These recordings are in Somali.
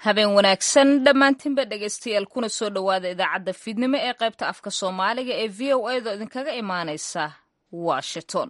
habeen wanaagsan dhammaantiinba dhegaystayaal kuna soo dhowaada idaacadda fiidnimo ee qaybta afka soomaaliga ee v o a do idinkaga imaanaysa washington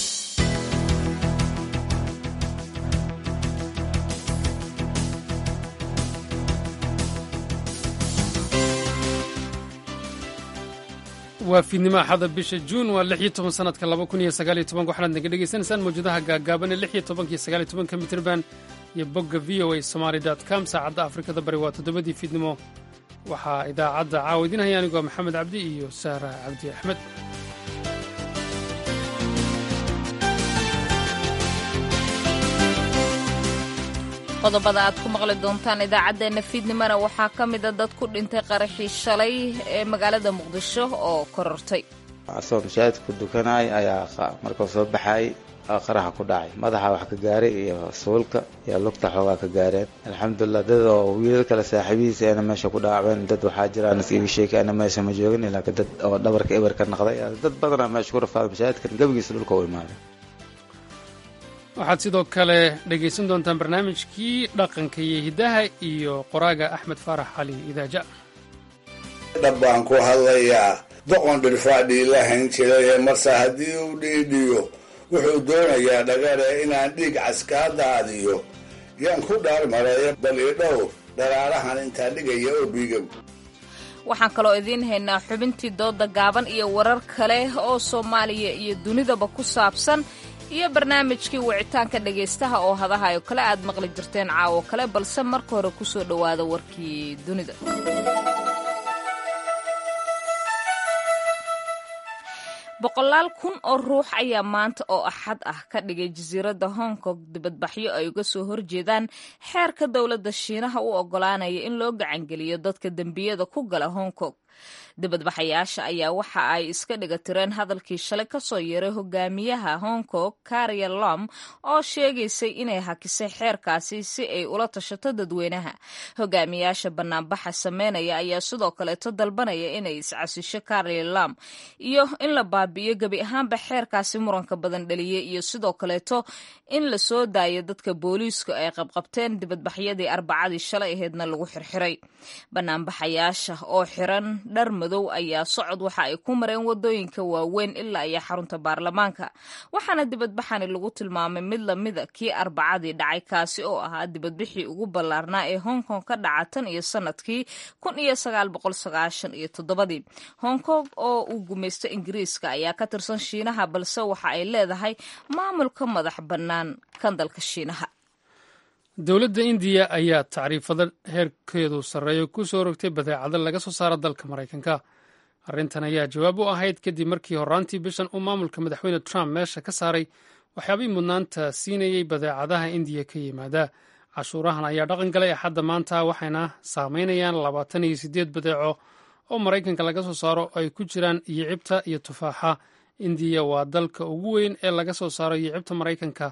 waa fiidnimo axada bisha juun waa lix iyo toban sanadka laba kun iyo sagaal iyo tobanka waxaad naga dhegaysanaysaan mawjadaha gaagaaban ee lix iyo tobankiyo sagaal iyo tobanka mitrban iyo bogga v o a somaly dot com saacadda afrikada bari waa toddobadii fiidnimo waxaa idaacadda caawa idiin haya anigoo maxamed cabdi iyo saara cabdi axmed qodobada aad ku maqli doontaan idaacaddeenna fiidnimona waxaa ka mida dad ku dhintay qaraxii shalay ee magaalada muqdisho oo korortay asagoo mashaahidku dukanay ayaa markuu soo baxay qaraxa ku dhacay madaxa wax ka gaaray iyo suulka iyo lugta xoogaa ka gaareen alxamdulilah dad oo wiilal kale saaxiibihiisa ana meesha ku dhaacbeen dad waxaa jiraan iga sheekay ana meesha ma joogin ilaa dad oo dhabarka eber ka naqday dad badanaa meesha ku rafaaday mashaahidkan gebigiisa dhulka u imaaday waxaad sidoo kale dhegaysan doontaan barnaamijkii dhaqanka iyo hiddaha iyo qoraaga axmed faarax cali idaaja dhab baan ku hadlayaa doqon dhirfaadhii la hayn jiray marse haddii uu dhiidhiyo wuxuu doonayaa dhagare inaan dhiig caskaa daadiyo yaan ku dhaarmaraya bal idhow dharaarahan intaa dhigaya oo biigow waxaan kaloo idiin haynaa xubintii dooda gaaban iyo warar kale oo soomaaliya iyo dunidaba ku saabsan iyo barnaamijkii wicitaanka dhegaystaha oo hadahayo kale aad maqli jirteen caawo kale balse marka hore ku soo dhowaada warkii dunida boqolaal kun oo ruux ayaa maanta oo axad ah ka dhigay jasiiradda hong kong dibadbaxyo ay uga soo horjeedaan xeerka dowladda shiinaha u oggolaanaya in loo gacangeliyo dadka dembiyada ku gala hong kong dibadbaxayaasha ayaa waxa ay iska dhiga tireen hadalkii shalay ka soo yeeray hogaamiyaha hong kong karia lom oo sheegaysay inay hakisay xeerkaasi si ay ula tashato dadweynaha hogaamiyaasha banaanbaxa sameynaya ayaa sidoo kaleeto dalbanaya inay iscasisho karia lom iyo in la baabi'iyo gebi ahaanba xeerkaasi muranka badan dhaliyey iyo sidoo kaleeto in la soo daayo dadka booliisku ay qabqabteen dibadbaxyadii arbacadii shalay aheedna lagu xirxiray banaanbaxayaasha oo xiran dhar madow ayaa socod waxa ay ku mareen wadooyinka waaweyn ilaa iyo xarunta baarlamaanka waxaana dibadbaxani lagu tilmaamay mid lamida kii arbacadii dhacay kaasi oo ahaa dibadbixii ugu ballaarnaa ee hong kong ka dhaca tan iyo sanadkii kun iyo sagaal boqol sagaashan iyo toddobadii hong kong oo uu gumaysto ingiriiska ayaa ka tirsan shiinaha balse waxa ay leedahay maamulka madax bannaan kan dalka shiinaha dowladda indiya ayaa tacriifada heerkeedu sarreeyo ku soo rogtay badeecado laga soo saaro dalka maraykanka arrintan ayaa jawaab u ahayd kadib markii horraantii bishan uu maamulka madaxweyne trump meesha ka saaray waxyaabihii mudnaanta siinayey badeecadaha indiya ka yimaada cashuurahan ayaa dhaqan galay axadda maanta waxayna saameynayaan labaatan iyo siddeed badeeco oo maraykanka laga soo saaro oo ay ku jiraan yicibta iyo tufaaxa indiya waa dalka ugu weyn ee laga soo saaro yicibta maraykanka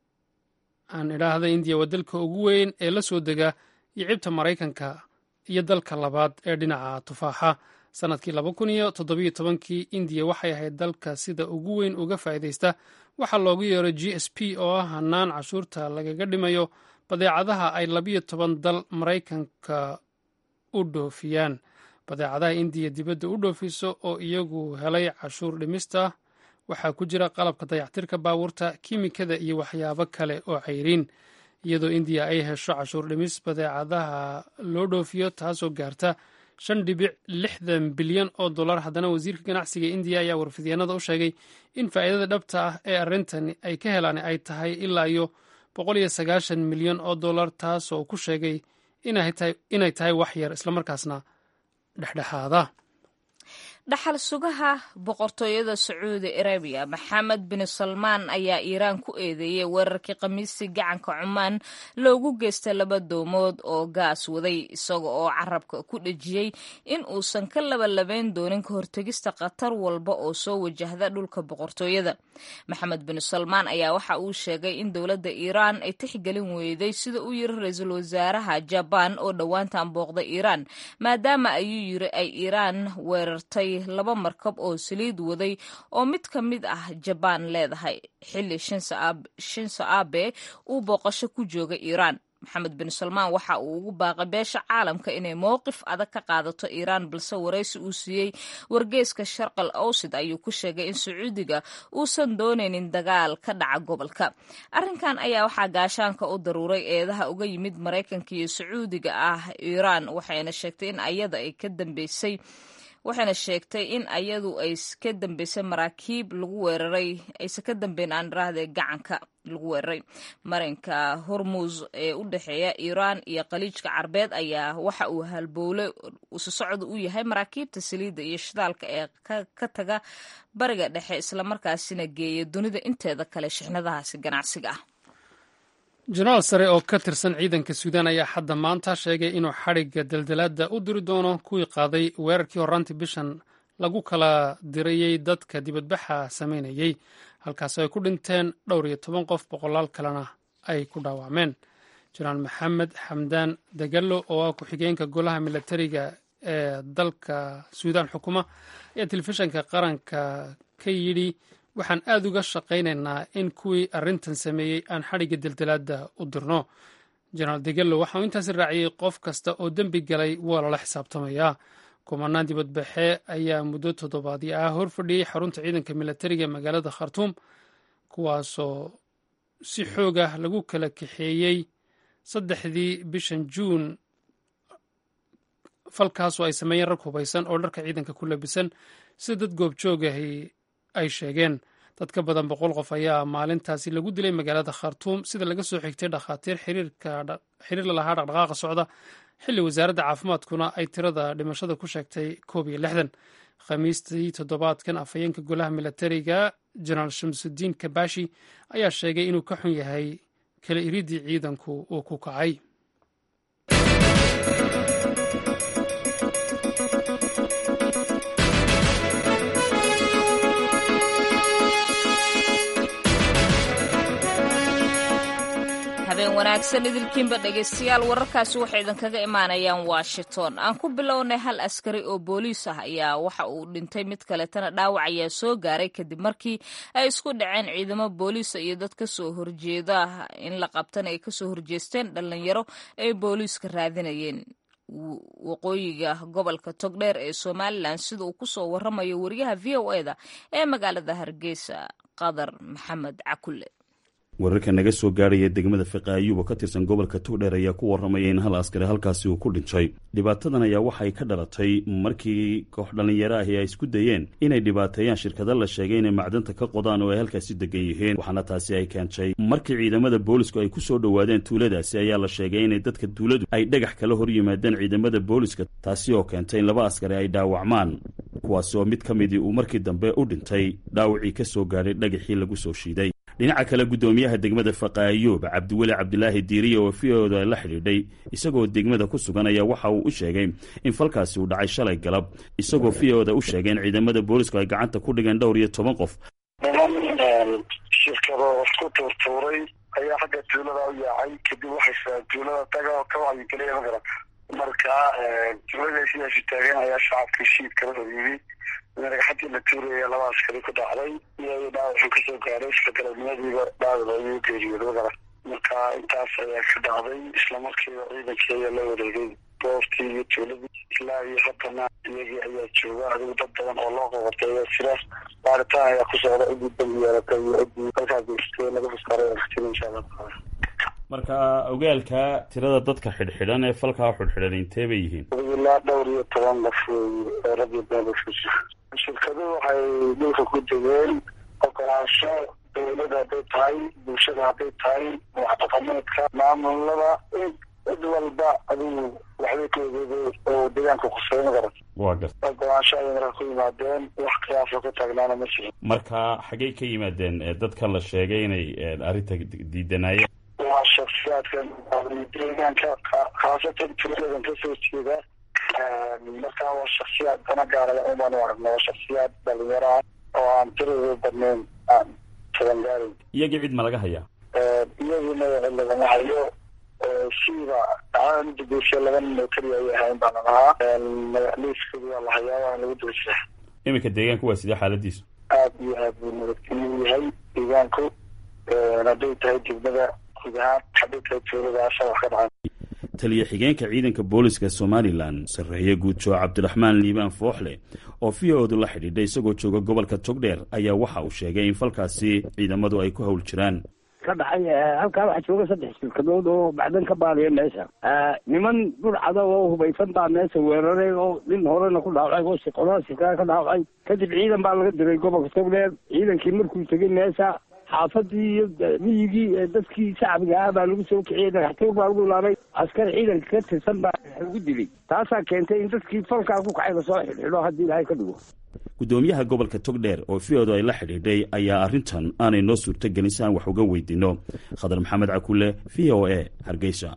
aan idhaahda indiya waa dalka ugu weyn ee la soo dega yicibta maraykanka iyo dalka labaad ee dhinaca tufaaxa sannadkii laba kun iyo toddobiyo tobankii indiya waxay ahayd dalka sida ugu weyn uga faa'iidaysta waxaa loogu yeeray g s p oo ah hanaan cashuurta lagaga dhimayo badeecadaha ay labiyo toban dal maraykanka u dhoofiyaan badeecadaha indiya dibadda u dhoofiso oo iyagu helay cashuur dhimista waxaa ku jira qalabka dayactirka baabuurta kiimikada iyo waxyaabo kale oo cayriin iyadoo indiya ay hesho cashuur dhimis badeecadaha loo dhoofiyo taasoo gaarta shan dhibic lixdan bilyan oo dollar haddana wasiirka ganacsiga indiya ayaa warfidyaenada u sheegay in faa'iidada dhabta ah ee arrintani ay ka helaan ay tahay ilaa iyo boqol iyo sagaashan milyan oo dollar taasoo ku sheegay inay tahay wax yar islamarkaasna dhexdhexaada dhaxal sugaha boqortooyada sacuudi arabiya maxamed bin salmaan ayaa iiraan ku eedeeyey weerarkii khamiistii gacanka cumaan loogu geystay laba doomood oo gaas waday isaga oo carabka ku dhejiyey in uusan ka labalabayn doonin ka hortegista khatar walba oo soo wajahda dhulka boqortooyada maxamed bin salmaan ayaa waxa uu sheegay in dowladda iiraan ay tixgelin weyday sida uu yiri ra-iisul wasaaraha jabaan oo dhowaantan booqday iiraan maadaama ayuu yiri ay iiraan weerartay laba markab oo saliid waday oo mid ka mid ah jabaan leedahay xilli shinso abe uu booqasho ku jooga iiraan maxamed bin salmaan waxa uu ugu baaqay beesha caalamka inay mowqif adag ka qaadato iiraan balse waraysi uu siiyey wargeyska sharqal awsid ayuu ku sheegay in sacuudiga uusan doonaynin dagaal ka dhaca gobolka arrinkan ayaa waxaa gaashaanka u daruuray eedaha uga yimid maraykanka iyo sacuudiga ah iiraan waxayna sheegtay in ayada ay ka dambeysay waxayna sheegtay in ayadu ay ka dambeysay maraakiib lagu weeraray aysan ka dambeyn aan iraahde gacanka lagu weeraray marinka hormuz ee u dhexeeya iiraan iyo khaliijka carbeed ayaa waxa uu halbowle isu socda u yahay maraakiibta saliidda iyo shidaalka ee ka taga bariga dhexe islamarkaasina geeya dunida inteeda kale shixnadahaasi ganacsiga ah jenaraal sare oo ka tirsan ciidanka suudaan ayaa hadda maanta sheegay inuu xadhigga daldalaadda u diri doono kuwii qaaday weerarkii horraantii bishan lagu kala dirayey dadka dibadbaxa samaynayey halkaas ay ku dhinteen dhowr iyo toban qof boqolaal kalena ay ku dhaawacmeen jenaraal maxamed xamdaan dagallo oo ah ku-xigeenka golaha milatariga ee dalka suudaan xukuma ayaa telefishanka qaranka ka yidhi waxaan aad uga shaqaynaynaa in kuwii arrintan sameeyey aan xadhigga daldalaadda u dirno jenaraal degello waxa uu intaasi raaciyey qof kasta oo dembi galay waa lala xisaabtamayaa kumanaan dibadbaxe ayaa muddo toddobaadyo ah hor fadhiyey xarunta ciidanka milatariga magaalada khartuum kuwaasoo si xoog ah lagu kala kaxeeyey saddexdii bishan juun falkaasoo ay sameeyeen rag hubaysan oo dharka ciidanka ku labisan sida dad goobjoogahi ay sheegeen dad ka badan boqol qof ayaa maalintaasi lagu dilay magaalada khartuum sida laga soo xigtay dhakhaatiir xiriir la lahaa dhaqdhaqaaqa socda xilli wasaaradda caafimaadkuna ay tirada dhimashada ku sheegtay koob iyo lixdan khamiistii toddobaadkan afhayeenka golaha milatariga jenaraal shamsudiin kabashi ayaa sheegay inuu ka xun yahay kala iridii ciidanku uu ku kacay habeen wanaagsan idilkiinba dhegaystayaal wararkaasi waxay idinkaga imaanayaan washington aan ku bilownay hal askari oo booliis ah ayaa waxa uu dhintay mid kaletana dhaawac ayaa soo gaaray kadib markii ay isku dhaceen ciidamo booliisa iyo dad kasoo horjeeda in la qabtana ay kasoo horjeesteen dhalinyaro ay booliiska raadinayeen waqooyiga gobolka togdheer ee somalilan sida uu kusoo waramayo wariyaha v o e da ee magaalada hargeysa qadar maxamed cakulle wararka naga soo gaadhaya degmada fiqaayuub oo ka tirsan gobolka togdheer ayaa ku warramaya in hal askari halkaasi uu ku dhintay dhibaatadan ayaa waxay ka dhalatay markii koox dhallinyaro ahi ay isku dayeen inay dhibaateeyaan shirkado la sheegay inay macdanta ka qodaan oo ay halkaasi degan yihiin waxaana taasi ay keentay markii ciidamada boolisku ay ku soo dhowaadeen tuuladaasi ayaa la sheegay inay dadka tuuladu ay dhagax kala hor yimaadeen ciidamada booliska taasi oo keentay in laba askari ay dhaawacmaan kuwaasi oo mid ka midii uu markii dambe u dhintay dhaawacii ka soo gaadhay dhagaxii lagu soo shiiday dhinaca kale guddoomiyaha degmada faqaayuub cabdiweli cabdilaahi diiriya oo v-oda la xidhiidhay isagoo degmada ku sugan ayaa waxa uu u sheegay in falkaasi uu dhacay shalay galab isagoo v-oda u sheegay in ciidamada boolisku ay gacanta ku dhigeen dhowr iyo toban qof niman shirkado isku tuurtuuray ayaa xagga tuulada u yaacay kadib waxay tuulada taga ka wacyigelaya magara marka tuulada sidaasi taagan ayaa shacabkii shiid kala hor yimi dhagaxadii la tuuraya laba askari ku dhacday iyo dhaawaxuu kasoo gaaray isla galabnimadiiba dhaawac ayuu geeriyooday magara marka intaas ayaa ka dhacday islamarkiiba ciidankii ayaa la wareegay goobtii iyo tuuladii ilaa iyo haddana iyagii ayaa jooga adigu dad badan oo loo qoqortay ayaa jira baaritaan ayaa ku socda ciddii dambi yeelatay iyo ciddii halkaa geystay laga fuskaaray atin insha allah taala marka ogaalka tirada dadka xidhxidhan ee falkaa xidhxidhan intee bay yihiin ilaa dhowr iyo toban qof wey rag iyo been isku jira shirkadu waxay dhulka ku degeen ogolaansho dawlada hadday tahay bulshada hadday tahay waxdhaqameedka maamulada cid walba adigu waxbay ka ogeeday oo deegaanka kusay magarat waa garta ogolaansho ayay marka ku yimaadeen wax khilaafo ka taagnaana ma jirin marka xaggey ka yimaadeen dadka la sheegay inay arrinta diidanaayeen waa shaksiyaadkan deegaanka khaasatan tuuladan kasoo jeeda markaa waa shaksiyaad dana gaaraya umaan u aragno waa shaksiyaad dhalinyaro ah oo aan tiradooda badnayn aan taban gaarin iyagii cid ma laga hayaa iyagina lagama hayo siiba dhacdada midageysa laba nin oo keliya ay ahayn baana lahaa liiskooda waa la hayaa waana lagu dulsa iminka deegaanku waa sidee xaaladiisu aad iyo aad buu nabadgelyu yahay deegaanku hadday tahay degmada guud ahaan xabinta tuuladaasa wax ka dhacay taliya xigeenka ciidanka booliska somalilan sarreeye guudjo cabdiraxmaan liibaan fooxle oo v o du la xidhiidhay isagoo jooga gobolka togdheer ayaa waxa uu sheegay in falkaasi ciidamadu ay ku hawl jiraan ka dhacay halkaa waxaa jooga saddex shirkadood oo bacdan ka baaliya meesha niman burcada oo hubaysan baa meesha weeraray oo nin horena ku dhaawacay oo qolada shirkada ka dhaawacay kadib ciidan baa laga diray gobolka togdheer ciidankii markuu tegay meesha xaafadii iyo miyigii dadkii shacbiga ah baa lagu soo kiciyey dhagaxtoog baa lagu laabay askar ciidanka ka tirsan baa lagu dilay taasaa keentay in dadkii falkaa ku kacay lasoo xidhxidho haddii ilaahay ka dhigo gudoomiyaha gobolka togdheer oo v odu ay la xidhiidhay ayaa arrintan aanay noo suurtogelin si aan wax uga weydiino khadar maxamed cakule v o a hargeysa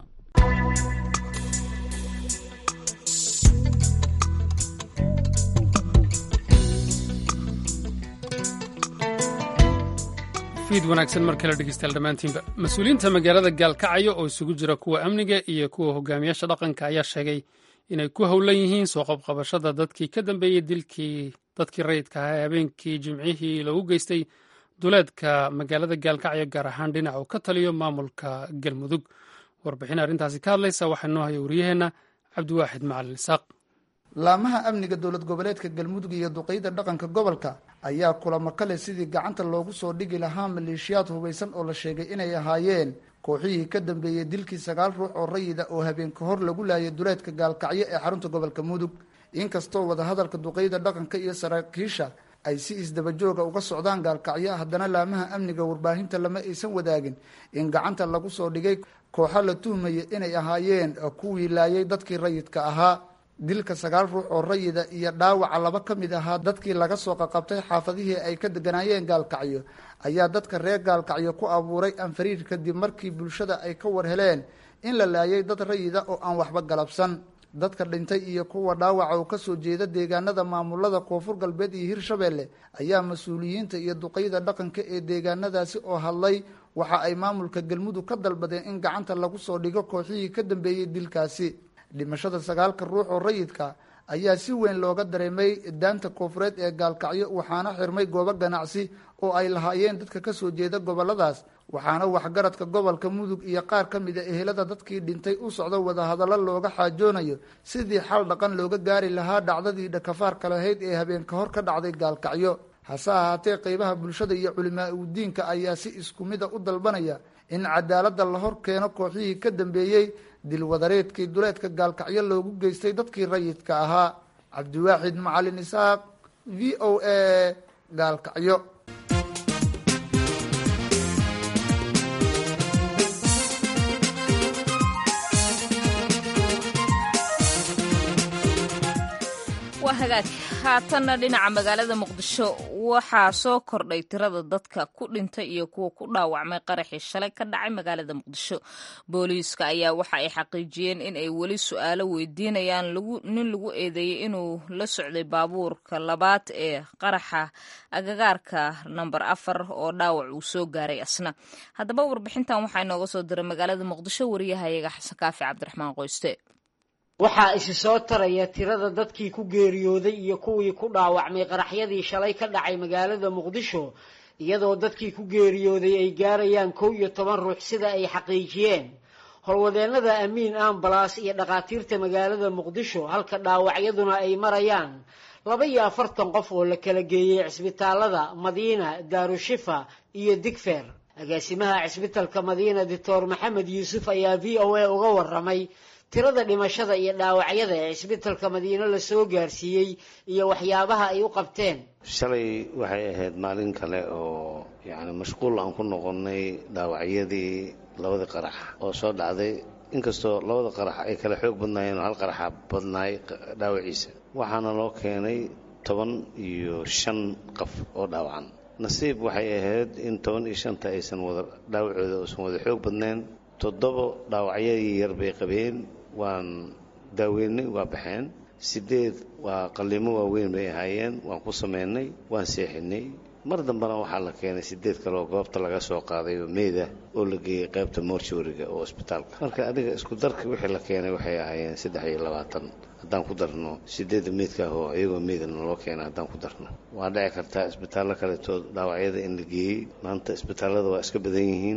fiid wanaagsan mar kale dhegeystayaal dhammaantiinba mas-uuliyiinta magaalada gaalkacyo oo isugu jira kuwa amniga iyo kuwa hogaamiyaasha dhaqanka ayaa sheegay inay ku howlan yihiin soo qabqabashada dadkii ka dambeeyey dilkii dadkii rayidka ahaa ee habeenkii jimcihii loogu geystay duleedka magaalada gaalkacyo gaar ahaan dhinac uu ka taliyo maamulka galmudug warbixin arrintaasi ka hadlaysa waxaa noo haya wariyaheenna cabdiwaaxid macalin isaaq laamaha amniga dowlad goboleedka galmudug iyo duqeyda dhaqanka gobolka ayaa kulamo kale sidii gacanta loogu soo dhigi lahaa maleeshiyaad hubaysan oo la sheegay inay ahaayeen kooxihii ka dambeeyey dilkii sagaal ruux oo rayida oo habeen ka hor lagu laayay duleedka gaalkacyo ee xarunta gobolka mudug inkastoo wadahadalka duqeyda dhaqanka iyo saraakiisha ay si isdabajooga uga socdaan gaalkacyo haddana laamaha amniga warbaahinta lama aysan wadaagin in gacanta lagu soo dhigay kooxo la tuhmaya inay ahaayeen kuwii laayay dadkii rayidka ahaa dilka sagaal ruux oo rayida iyo dhaawaca laba ka mid ahaa dadkii laga soo qaqabtay xaafadihii ay ka deganaayeen gaalkacyo ayaa dadka reer gaalkacyo ku abuuray anfariir kadib markii bulshada ay ka war heleen in la laayay dad rayida oo aan waxba galabsan dadka dhintay iyo kuwa dhaawaca oo kasoo jeeda deegaanada maamulada koonfur galbeed iyo hirshabeelle ayaa mas-uuliyiinta iyo duqeyda dhaqanka ee deegaanadaasi oo hadlay waxa ay maamulka galmudug ka dalbadeen in gacanta lagu soo dhigo kooxihii ka dambeeyey dilkaasi dhimashada sagaalka ruux oo rayidka ayaa si weyn looga dareemay daanta koonfureed ee gaalkacyo waxaana xirmay goobo ganacsi oo ay lahaayeen dadka kasoo jeeda goboladaas waxaana waxgaradka gobolka mudug iyo qaar ka mid a ehelada dadkii dhintay u socdo wadahadallo looga xaajoonayo sidii xal dhaqan looga gaari lahaa dhacdadii dhakafaarka lahayd ee habeen ka hor ka dhacday gaalkacyo hase ahaatee qeybaha bulshada iyo culimaa udiinka ayaa si isku mida u dalbanaya in cadaaladda la hor keeno kooxihii ka dambeeyey dilwadareedkii duleedka gaalkacyo loogu geystay dadkii rayidka ahaa cabdiwaaxid macalin isaaq v o a gaalkacyo waa hagaag haatanna dhinaca magaalada muqdisho waxaa soo kordhay tirada dadka ku dhintay iyo kuwa ku dhaawacmay qaraxii shalay ka dhacay magaalada muqdisho booliiska ayaa waxa ay xaqiijiyeen in ay weli su-aalo weydiinayaan nin lagu eedeeyey inuu la socday baabuurka labaad ee qaraxa agagaarka namber afar oo dhaawac uu soo gaaray asna haddaba warbixintan waxaa inooga soo diray magaalada muqdisho wariyahayaga xasan kaafi cabdiraxmaan qoyste waxaa isi soo taraya tirada dadkii ku geeriyooday iyo kuwii ku dhaawacmay qaraxyadii shalay ka dhacay magaalada muqdisho iyadoo dadkii ku geeriyooday ay gaarayaan kow iyo toban ruux sida ay xaqiijiyeen howlwadeennada amiin ambalas iyo dhakhaatiirta magaalada muqdisho halka dhaawacyaduna ay marayaan laba iyo afartan qof oo la kala geeyey cisbitaalada madiina daarushifa iyo digfer agaasimaha cisbitalka madiina doctor maxamed yuusuf ayaa v o a uga waramay tirada dhimashada iyo dhaawacyada ee cisbitalka madiino lasoo gaarsiiyey iyo waxyaabaha ay u qabteen shalay waxay ahayd maalin kale oo yacni mashquul aan ku noqonnay dhaawacyadii labadii qarax oo soo dhacday inkastoo labada qarax ay kala xoog badnaayeen oo hal qaraxa badnaay dhaawaciisa waxaana loo keenay toban iyo shan qof oo dhaawacan nasiib waxay ahayd in toban iyo shanta aysan wada dhaawacooda uusan wada xoog badnayn toddoba dhaawacyadii yar bay qabeen waan daaweynay waa baxeen sideed waa qalimo waaweyn bay ahaayeen waan ku sameynay waan seexinay mar dambena waxaa la keenay sideed kale oo goobta laga soo qaaday oo meeda oo la geeyey qaybta mortuariga oo isbitaalka marka adiga isku darka wixii la keenay waxay ahaayeen saddex iyo labaatan haddaan ku darno sideedda meydka ah oo iyagoo meydana loo keenay haddaan ku darno waa dhici kartaa isbitaallo kaletood dhaawacyada in la geeyey maanta isbitaallada waa iska badan yihiin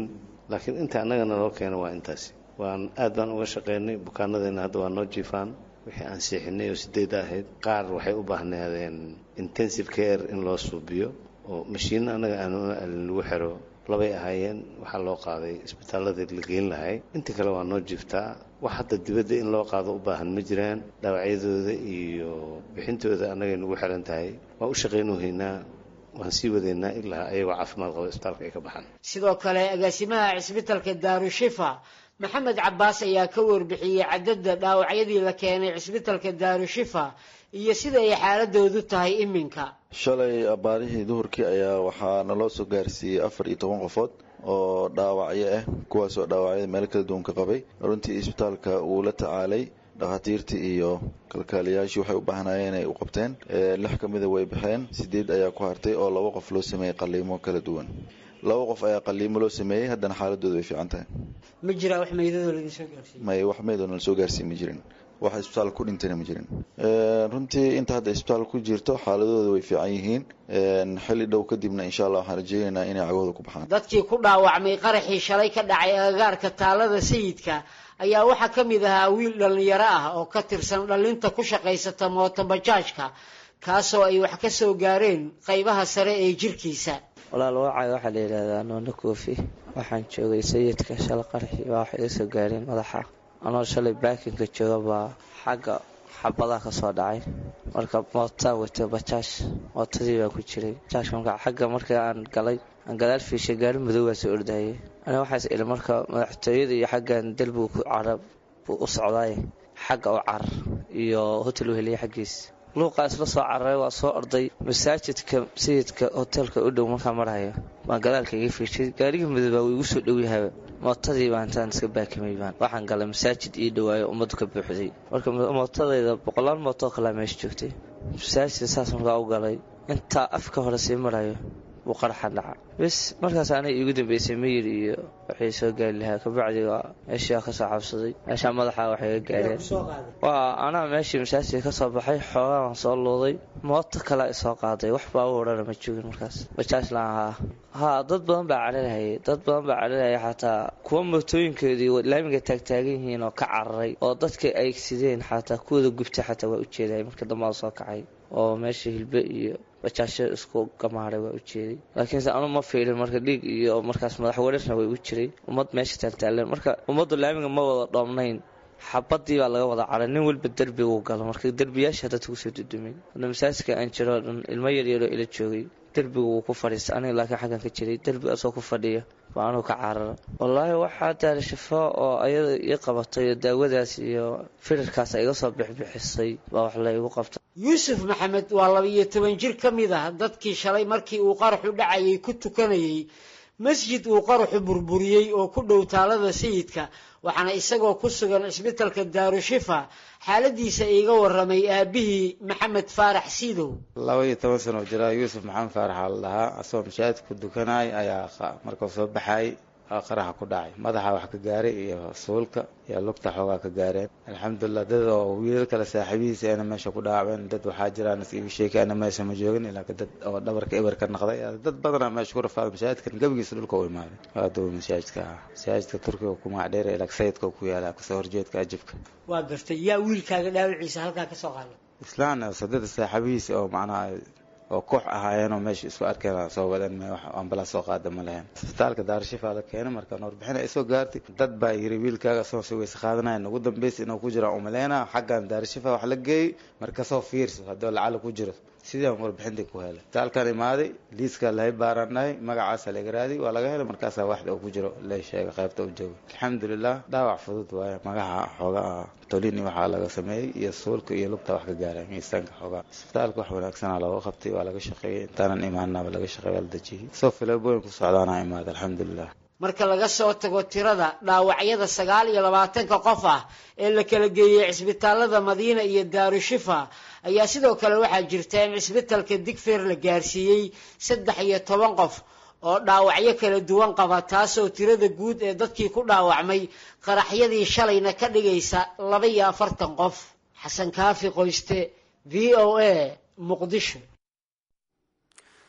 laakiin inta annagana loo keeno waa intaasi waan aad baan uga shaqaynay bukaanadeena hadda waa noo jiifaan wixii aan seexinay oo sideed ahayd qaar waxay u baahnaadeen intensive care in loo suubiyo oo mashiinna annaga aanu lagu xiro labay ahaayeen waxaa loo qaaday isbitaalladii la geyn lahay inta kale waa noo jiiftaa wax hadda dibadda in loo qaado u baahan ma jiraan dhaawacyadooda iyo bixintooda annagay nagu xiran tahay waan u shaqaynuhaynaa waan sii wadaynaa ilaa ayagoo caafimaad qaba isbitaalka ay ka baxaan sidoo kale agaasimaha cisbitalka daarushifa maxamed cabaas ayaa ka warbixiyey cadadda dhaawacyadii la keenay cisbitalka daarushifa iyo sida ay xaaladoodu tahay iminka shalay abaarihii duhurkii ayaa waxaa naloo soo gaarsiiyey afar iyo toban qofood oo dhaawacyo ah kuwaasoo dhaawacyada meelo kala duwan ka qabay runtii isbitaalka uu la tacaalay dhakhaatiirtii iyo kalkaaliyaashii waxay u baahnaayeen ay u qabteen lix ka mida way baxeen sideed ayaa ku hartay oo laba qof loo sameeyey qaliimo kala duwan laba qof ayaa qaliimo loo sameeyey haddana xaaladooda way fiican tahay ma jiraa wax meydadoo laidin soo gaarsiiy may wax meydoo nala soo gaarsiiy ma jirin wax isbitaal ku dhintayna ma jirin runtii inta hadda isbitaal ku jirto xaaladooda way fiican yihiin xilli dhow kadibna insha allah waxaan rajeynaynaa inay cagahooda ku baxaan dadkii ku dhaawacmay qaraxii shalay ka dhacay agagaarka taalada sayidka ayaa waxaa ka mid ahaa wiil dhallinyaro ah oo ka tirsan dhallinta ku shaqaysata mootobajaajka kaasoo ay wax ka soo gaareen qaybaha sare ee jirkiisa walaal wacay waxaa la yidhaahdaa noona koofi waxaan joogay sayidka shala qaraxii baa wax iga soo gaareen madaxa anoo shalay baakinka jooga baa xagga xabadaha ka soo dhacay marka mootaa wato bajaaj mootadii baa ku jiray bajaajka marka xagga markii aan galay aan gadaal fiishay gaari madowgaa soo ordayay aniga waxaas ili marka madaxtooyada iyo xaggan dalbiga ku carab buu u socdaay xagga u carar iyo hotel u heliyay xaggiis luuqaa isla soo cararay waa soo orday masaajidka sayidka hoteelka u dhow markaa marhayo baan gadaalka iga fiishay gaarigii madoobaa wuu igu soo dhowyahaba mootadii baa intaan iska baakimay baan waxaan galay masaajid ii dhawaayo ummaddu ka buuxday marka mootadayda boqolaal mootoo kalea meesha joogtay masaajidka saas markaa u galay intaa afka hore sii marayo buu qaraxa dhaca bis markaas aniga iigu dambeysay miyir iyo waxay soo gaari lahaa kabacdi waa meeshii kasoo cabsaday meeshaa madaxa waxay ga gaareen waa anaa meeshii masaajidka kasoo baxay xoogaa waan soo luuday mooto kale isoo qaaday wax baa u odhana ma joogin markaas bajaaj laan haa haa dad badan baa cararhayay dad badan baa cararhayay xataa kuwa mootooyinkoodii laamiga taagtaagan yihiin oo ka cararay oo dadka ay sideen xataa kuwada gubtay xataa waa ujeeday marka dambaa soo kacay oo meesha hilbe iyo bajaasho isku gamaaray waa ujeeday laakiinse anu ma fiilin marka dhiig iyo markaas madax wareerna way ugu jiray ummad meesha taaltaaleen marka ummaddu laamiga ma wada dhoomnayn xabadii baa laga wada caray nin walba derbiguu galo marka derbiyaasha dadka kusoo dudumay hadda masaajidka aan jiro dhan ilmo yaryaroo ila joogay derbiga wuu ku fadhiistay aniga laakiin xaggan ka jiray derbiga asoo ku fadhiya baa anugu ka carara wallaahi waxaa daara shifo oo ayada ii qabatay oo daawadaas iyo firarkaas iga soo bixbixisay baa wax la igu qabtay yuusuf maxamed waa laba-iyo toban jir ka mid ah dadkii shalay markii uu qaraxu dhacayay ku tukanayay masjid uu qaraxu burburiyey oo ku dhow taalada sayidka waxaana isagoo ku sugan cisbitalka daarushifa xaaladiisa iiga waramay aabihii maxamed faarax siidow laba iyo toban sano jiraa yuusuf maxamed faarax aa la dhahaa asagoo mashaahid ku dukanay ayaa markuu soo baxay qaraxa ku dhacay madaxa wax ka gaaray iyo suulka iyo lugta xoogaa ka gaareen alxamdulilah dad oo wiilal kale saaxiibihiisa ayna meesha ku dhaawaceen dad waxaa jiraan igu sheekay ana meesha ma joogin ilaa dad oo dhabarka eber ka naqday dad badanaa meesha ku rafaaday mashaahidkan gebigiisa dhulka u imaaday adow masaajidka ah masaajidka turkiga kumac dheer ilaa sayidka ku yaala kasoo horjeedka ajibka waa gartay yaa wiilkaaga dhaawiciisa halkaa ka soo qaaday islaan sadada saaxiibihiisa oo macnaha oo koox ahaayeenoo meesha isku arkeen soo wadeen wax ambalaas soo qaada ma lahayn isbitaalka daarashifa la keenay markaan warbixin ay soo gaartay dad baa yiri wiilkaaga soo si weyse qaadanayan ugu dambaysa inuu ku jira umaleyna xaggan daarashifa wax la geeyey markasoo fiirso haddii lacala ku jiro sidii aan warbixintii ku helay isbitaalkan imaaday liiskaa lahay baaraan dhahay magacaasa laga raadiy waa laga helay markaasaa waxda uu ku jiro la sheegay qaybta u jooga alxamdulilah dhaawac fudud waaye magaca xoogaa tolini waxaa laga sameeyey iyo suulka iyo lugta wax ka gaaray miisaanka xoogaa isbitaalka wax wanaagsanaa looga qabtay waa laga shaqeeyey intaanan imaanaba laga shaqeey waa la dejiyey soo filabooyin ku socdaana imaada alxamdulilah marka laga soo tago tirada dhaawacyada sagaal iyo labaatanka qof ah ee la kala geeyey cisbitaalada madiina iyo daarushifa ayaa sidoo kale waxaa jirta in cisbitalka digfeer la gaarsiiyey saddex iyo toban qof oo dhaawacyo kala duwan qaba taasoo tirada guud ee dadkii ku dhaawacmay qaraxyadii shalayna ka dhigaysa laba iyo afartan qof xasan kaafi qoyste v o a muqdisho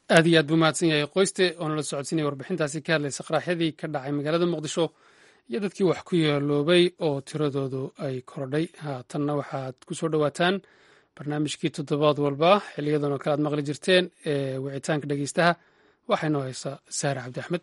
aad iyo aad buu mahadsan yahay qoyste oo nala socodsiinaya warbixintaasi ka hadlaysa qaraxyadii ka dhacay magaalada muqdisho iyo dadkii wax ku yeeloobay oo tiradoodu ay korodhay haatanna waxaad ku soo dhowaataan barnaamijkii toddobaad walba xiliyadan oo kale aad maqli jirteen ee wicitaanka dhegeystaha waxaa inoo haysaa saare cabdi axmed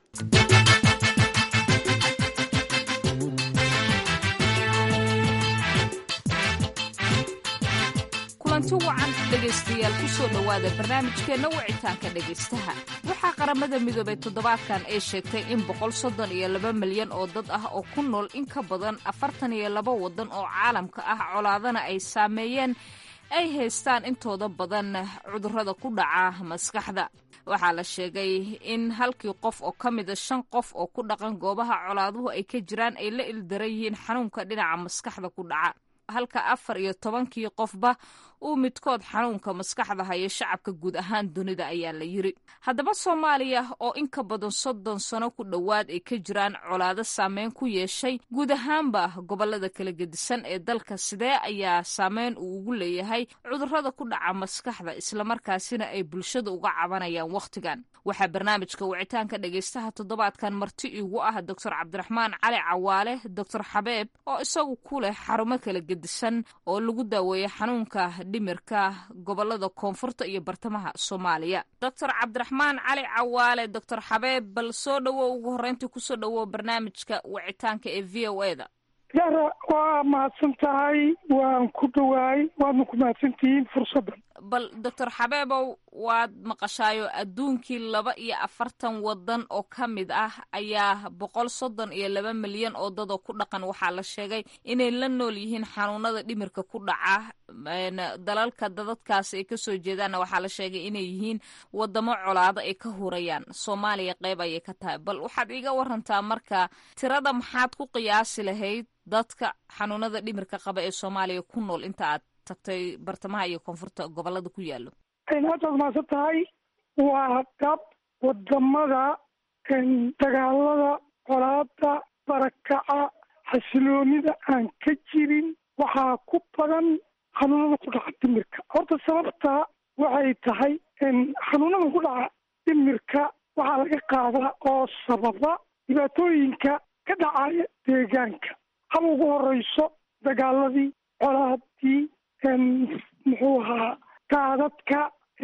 kulanti wacan dhegaystayaal ku soo dhowaada barnaamijkeenna wicitaanka dhegaystaha waxaa qaramada midoobay toddobaadkan ay sheegtay in boqol soddon iyo laba milyan oo dad ah oo ku nool in ka badan afartan iyo laba waddan oo caalamka ah colaadana ay saameeyeen ay haystaan intooda badan cudurrada ku dhaca maskaxda waxaa la sheegay in halkii qof oo ka mida shan qof oo ku dhaqan goobaha colaaduhu ay ka jiraan ay la ildaran yihiin xanuunka dhinaca maskaxda ku dhaca halka afar iyo tobankii qofba uu midkood xanuunka maskaxda hayo shacabka guud ahaan dunida ayaa la yiri haddaba soomaaliya oo in ka badan soddon sano ku dhowaad ay ka jiraan colaado saameyn ku yeeshay guud ahaanba gobolada kala gedisan ee dalka sidee ayaa saameyn uu ugu leeyahay cudurrada ku dhaca maskaxda islamarkaasina ay bulshada uga cabanayaan wakhtigan waxaa barnaamijka wicitaanka dhegaystaha toddobaadkan marti iigu ah doctor cabdiraxmaan cali cawaale doctor xabeeb oo isagu ku leh xarumo kala gedisan oo lagu daaweeya xanuunka dhimirka gobolada koonfurta iyo bartamaha soomaaliya doctor cabdiraxmaan cali cawaale doctor xabeeb bal soo dhowow ugu horreyntii kusoo dhowow barnaamijka wicitaanka ee v o e da yara waa mahadsan tahay waan ku dhowaay waadna ku mahadsantihiin fursaddan bal doctor xabeebow waad maqashaayo adduunkii laba iyo afartan waddan oo ka mid ah ayaa boqol soddon iyo laba milyan oo dadoo ku dhaqan waxaa la sheegay inay la nool yihiin xanuunada dhimirka ku dhaca dalalka dadadkaasi ay kasoo jeedaanna waxaa la sheegay inay yihiin wadamo colaado ay ka hurayaan soomaaliya qeyb ayay ka tahay bal waxaad iiga warantaa marka tirada maxaad ku qiyaasi lahayd dadka xanuunada dhimirka qaba ee soomaaliya ku nool inta aad tagtay bartamaha iyo koonfurta gobolada ku yaalo haddaad mahadsan tahay waa dab wadamada dagaalada colaada barakaca xasiloonida aan ka jirin waxaa ku badan xanuunada ku dhaca dhimirka horta sababta waxay tahay xanuunada ku dhaca dhimirka waxaa laga qaadaa oo sababa dhibaatooyinka ka dhacaya deegaanka haba ugu horeyso dagaaladii colaadii muxuu ahaa daadadka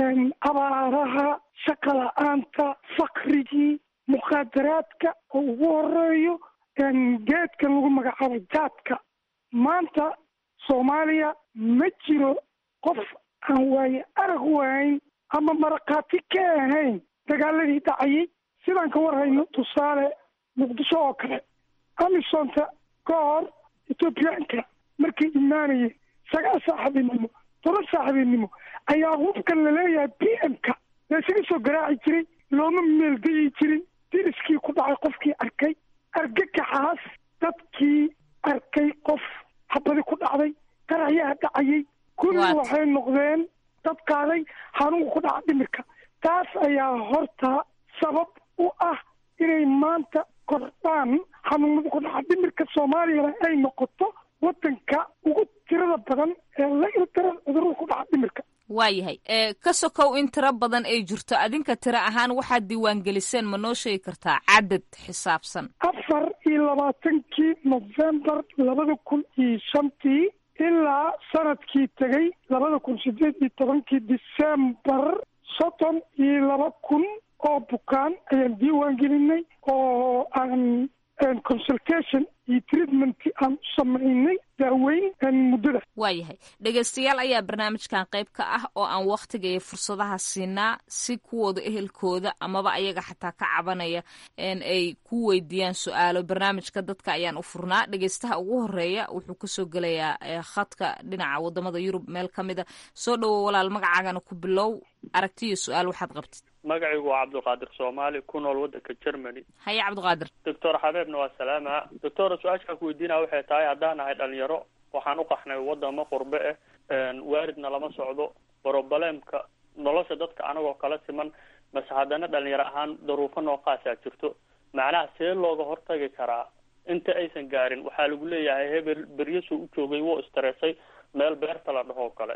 abaaraha shaqa la-aanta fakrigii mukhaadaraadka oo ugu horeeyo geedkan lagu magacaabo jaadka maanta soomaaliya ma jiro qof aan waaye arag waayn ama marakaati ka ahayn dagaaladii dhacayay sidaan ka warhayno tusaale muqdisho oo kale amisonta ka hor ethoobiyaanka markay imaanayeen sagaal saaxiibinimo toban saaxiibinimo ayaa hubkan laleeyahay b m-ka laysaga soo garaaci jiray looma meelgayi jirin diriskii ku dhacay qofkii arkay argagaxaas dadkii arkay qof habadi ku dhacday qaraxyaha dhacayay kulli waxay noqdeen dad qaaday xanuunka ku dhaca dhimirka taas ayaa horta sabab u ah inay maanta kordhaan xanuunada ku dhaca dhimirka soomaaliyana ay noqoto wadanka ugu tirada badan ee la ildaran cudurada ku dhaca dhimirka waayahay ka sokow in tiro badan ay jirto adinka tiro ahaan waxaad diiwaangeliseen ma noo sheegi kartaa cadad xisaabsan afar iyo labaatankii novembar labada kun iyo shantii ilaa sanadkii tegay labada kun sideed iyo tobankii decembar soddon iyo laba kun oo bukaan ayaan diiwaan gelinay oo aan consultation iyo treatment aan u samaynay daaweyn muddada waayahay dhegaystayaal ayaa barnaamijkan qayb ka ah oo aan wakhtiga iyo fursadaha siinaa si kuwooda ehelkooda amaba ayaga xataa ka cabanaya ay ku weydiiyaan su-aalo barnaamijka dadka ayaan u furnaa dhegaystaha ugu horeeya wuxuu kasoo gelayaa khadka dhinaca wadamada yurub meel ka mida soo dhowo walaal magacaagana ku bilow aragtiyo su-aal waxaad qabtid magacigu waa cabdulqaadir soomaali ku nool waddanka germany haye cabdiqaadir doctor xabeebna waa salaama doctor su-aashaan ku weydiinaya waxay tahay haddaan nahay dhalinyaro waxaan u qaxnay wadamo qurbe ah waaridna lama socdo broblemka nolosha dadka anagoo kala siman mase haddana dhalinyaro ahaan daruufo noocaasaa jirto macnaha see looga hortagi karaa inta aysan gaarin waxaa lagu leeyahay hebel beryasuu u joogay wuu istareesay meel beerta la dhahoo kale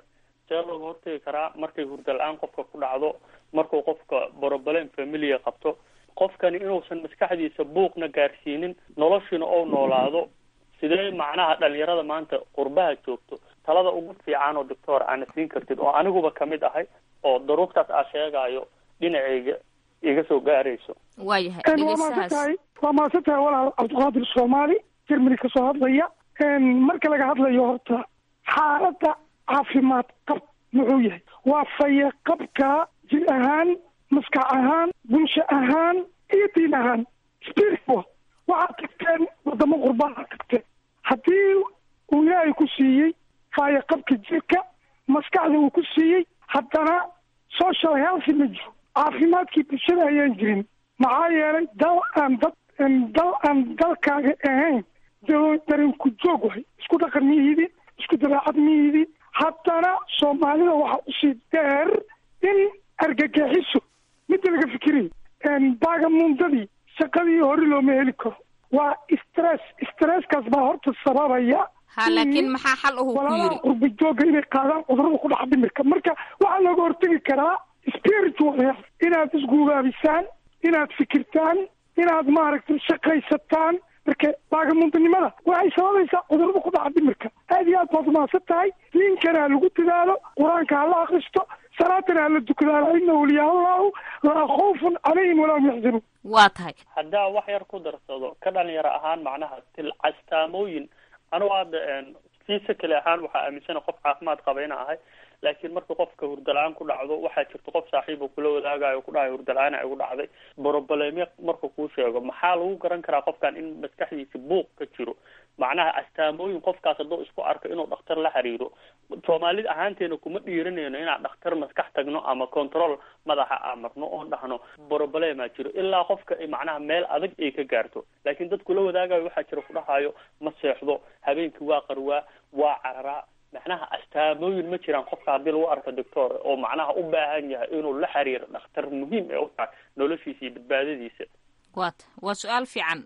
see looga hortegi karaa markay hurda la-aan qofka ku dhacdo markuu qofka broblem familia qabto qofkani inuusan maskaxdiisa buuqna gaarsiinin noloshiina ou noolaado sidee macnaha dhalinyarada maanta qurbaha joogto talada ugu fiican oo doctor aana siin kartid oo aniguba kamid ahay oo daruurtaas aa sheegaayo dhinacayga iga soo gaarayso waayahay waa maasan tahay waa maasan tahay walaal cabdiqaadir soomaali jermany kasoo hadlaya marka laga hadlayo horta xaaladda caafimaad qab muxuu yahay waa faye qabka jir ahaan maskax ahaan bulsho ahaan iyo diin ahaan spiritual waxaad tagteen wadamo qurbaha tagteen haddii uu ilaahay ku siiyey faye qabka jirka maskaxda uu ku siiyey haddana social healthy ma jiro caafimaadkii bulshada ayaan jirin maxaa yeelay dal aan dad dal aan dalkaaga ahayn darinku joog wahay isku dhaqan miyihidin isku dabeecad miyihidin haddana soomaalida waxaa usii dheer in argagixiso midda laga fikirayo baagamuundadii shaqadii hore looma heli karo waa stress stresskaas baa horta sababaya ha laakiin maxaa xal uhu ku walaalaha yiri qurba jooga inay qaadaan cudurada ku dhaca dhimirka marka waxaa looga hortegi karaa spiritual health inaad isguubaabisaan inaad fikirtaan inaad maaragtay shaqaysataan marka baagamundanimada waxay sababaysaa cudurada ku dhaca dhimirka aad iyo aad baad umahadsan tahay diinkana ha lagu dadaalo qur-aanka ha la akristo salaatana ha la dukadaalo ina waliyaa allahu laa khawfun calayhim walaa hum yaxzanuun waa tahay haddaa wax yar ku darsado ka dhalinyaro ahaan macnaha til castaamooyin anugu hadda fiisa kale ahaan waxaa aaminsana qof caafimaad qaba ina ahay laakiin marka qofka hurdala-aan ku dhacdo waxaa jirta qof saaxiib uu kula wadaagayo ku dhahay hurdala-aan igu dhacday brobleme markuu kuu sheego maxaa lagu garan karaa qofkan in maskaxdiisa buuq ka jiro macnaha astaamooyin qofkaas hadduu isku arko inuu dhakhtar la xiriiro soomaalida ahaanteena kuma dhiiranayno inaan dhakhtar maskax tagno ama control madaxa aan marno oon dhahno broblema jiro ilaa qofka ay macnaha meel adag ay ka gaarto laakiin dad kula wadaagayo waxaa jira ku dhahayo ma seexdo habeenkii waa qarwaa waa cararaa macnaha astaamooyin ma jiraan qofka haddii lagu arko doctor oo macnaha u baahan yahay inuu la xiriiro dhakhtar muhiim ee u tahay noloshiisa iyo badbaadadiisa waa ta waa su-aal fiican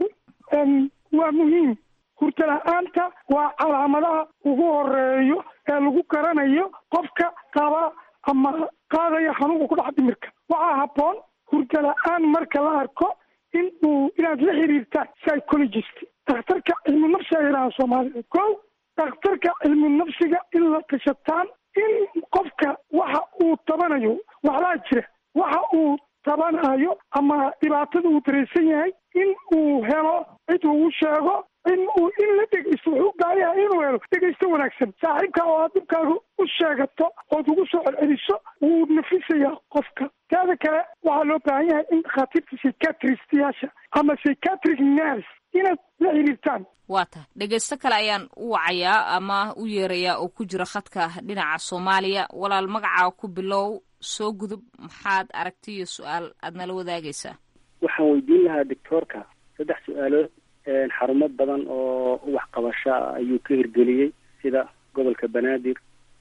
waa muhiim hurda la-aanta waa calaamadaha ugu horeeyo ee lagu garanayo qofka qaba ama qaadaya xanuunka ku dhaca dhimirka waxaa habboon hurda la-aan marka la arko in uu inaad la xiriirtaan psychologist dhakhtarka cilmu nafsiga yidhaha soomaalida ko dhakhtarka cilmu nafsiga in la tashataan in qofka waxa uu tabanayo waxbaa jira waxa uu tabanayo ama dhibaatada uu dareysan yahay in uu helo cid uu sheego in uu in la dhegeysto wuxuu u baahan yahay inuu helo dhegeysto wanaagsan saaxiibka oo aad dhibkaaga u sheegato ood ugu soo celceliso wuu nafisayaa qofka teeda kale waxaa loo baahan yahay in dhakhaatiirta psychiatristiyaasha ama psychiatric nurse inaad la xiriirtaan waa tahay dhegeysto kale ayaan u wacayaa ama u yeerayaa oo ku jira khadka dhinaca soomaaliya walaal magacaa ku bilow soo gudub maxaad aragti iyo su-aal aad nala wadaagaysaa waxaan weydiin lahaa doctoorka saddex su-aalood xarumo badan oo waxqabasho ah ayuu ka hirgeliyey sida gobolka banaadir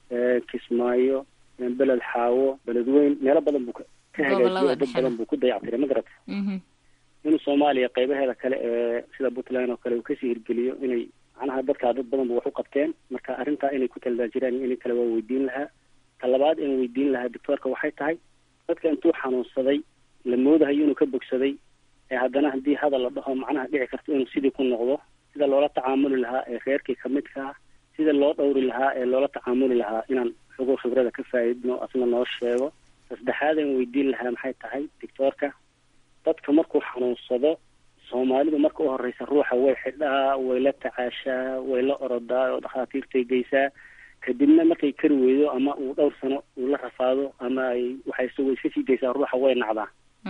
kismaayo beled xaawo beledweyn meelo badan buu ka hagaajiyay dad badan buu ku dayactiray ma garata inuu soomaaliya qeybaheeda kale ee sida puntland oo kale uu kasii hirgeliyo inay macnaha dadkaa dad badan bu wax u qabteen marka arrintaa inay ku taladaajiraan iyo in kale waa weydiin lahaa ta labaad in weydiin lahaa doctoorka waxay tahay dadka intuu xanuunsaday la moodahayo inuu ka bogsaday ee haddana haddii hadal la dhaho macnaha dhici karto inuu sidii ku noqdo sida loola tacaamuli lahaa ee reerkii kamidka ah sida loo dhowri lahaa ee loola tacaamuli lahaa inaan xogo khibrada ka faa'iidno asna noo sheego saddexaad aan weydiin lahaa maxay tahay doctoorka dadka markuu xanuunsado soomaalidu marka u horeysa ruuxa way xidhaa way la tacaashaa way la orodaa oo dhakhaatiirtay geysaa kadibna markay kari weydo ama uu dhowr sano uu la rafaado ama ay waxay way iska sii daysaa ruuxa way nacdaa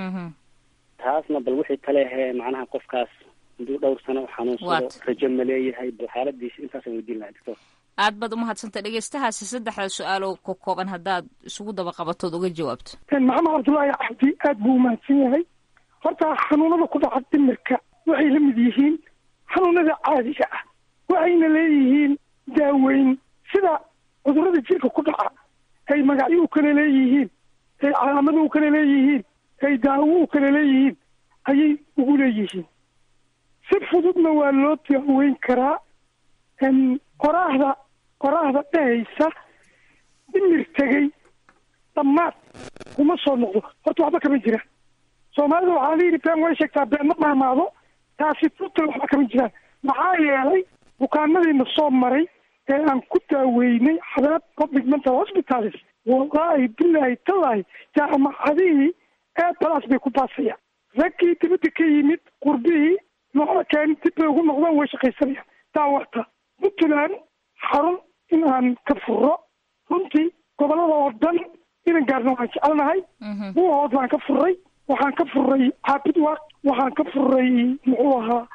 taasna bal wixii kale ahee macnaha qofkaas hadduu dhowr sano xanuunsado rajo ma leeyahay bal xaaladiisa intaasaan weydiin lahaa doctor aad baad umahadsantay dhegeystahaasi saddexda su-aaloo ka kooban haddaad isugu daba qabatood uga jawaabto maxamed cabdullaahi cabdi aad buu umahadsan yahay horta xanuunada ku dhaca dhimirka waxay la mid yihiin xanuunada caadiga ah waxayna leeyihiin daaweyn sida cudurada jirka ku dhaca ay magacyo u kala leeyihiin ay calaamado u kala leeyihiin ay daawo u kala leeyihiin ayay ugu leeyihiin si fududna waa loo daaweyn karaa qoraahda qoraahda dhehaysa dhimir tegey dhammaad kuma soo noqdo horta waxba kama jiraan soomaalida waxaa la yidhi been way sheegtaa been ma maamaado taasi tutal waxba kama jiraan maxaa yeelay bukaanadiina soo maray ee aan ku daaweynay xadaab public mental hospitals wallaahi bilaahi tallaahi jaamacadihii ee balaas bay ku baasayaan raggii dibadda ka yimid qurbihii noola keen dib bay ugu noqdaan way shaqaysanayaan daawata puntland xarun in aan ka furo runtii gobolada oo dhan inan gaarna waan jecelnahay buuhood baan ka furay waxaan ka furay caabidwaaq waxaan ka furay muxuu ahaa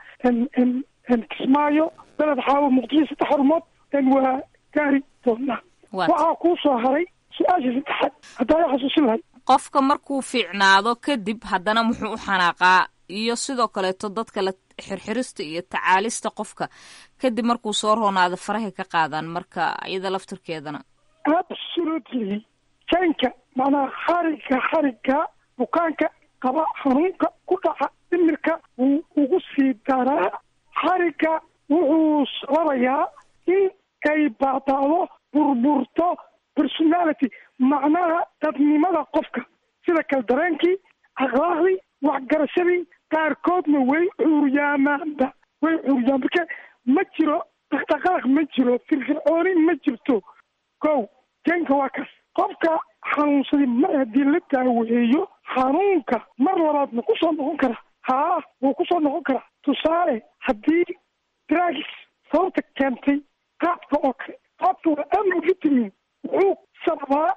kismaayo beled xaawo muqdisho saddex xarumood waa gaari doonaa waxaa kuu soo haray su-aasha saddexaad haddaa i xasuusin lahay qofka markuu fiicnaado kadib haddana muxuu u xanaaqaa iyo sidoo kaleeto dadka la xirxirista iyo tacaalista qofka kadib markuu soo roonaado farahay ka qaadaan marka iyada laftirkeedana absolutely jaynka macnaha xariga xariga bukaanka qaba xanuunka ku dhaca dhimirka wuu ugu sii daraa xariga wuxuu sababayaa in ay baadaado burburto personality macnaha dadnimada qofka sida kal dareenkii akhlaaqdii waxgarashadii qaarkoodna way cuuryaamaanba way cuuryaan marka ma jiro dhaqdhaqaaq ma jiro firfircooni ma jirto kow jeenka waa kaas qofka xanuunsaday mar haddii la daaweeyo xanuunka mar labaadna ku soo noqon kara haa wuu ku soo noqon karaa tusaale haddii drugs sababta keentay qaadka oo kale qaadka waa amro vitamin wuxuu sababaa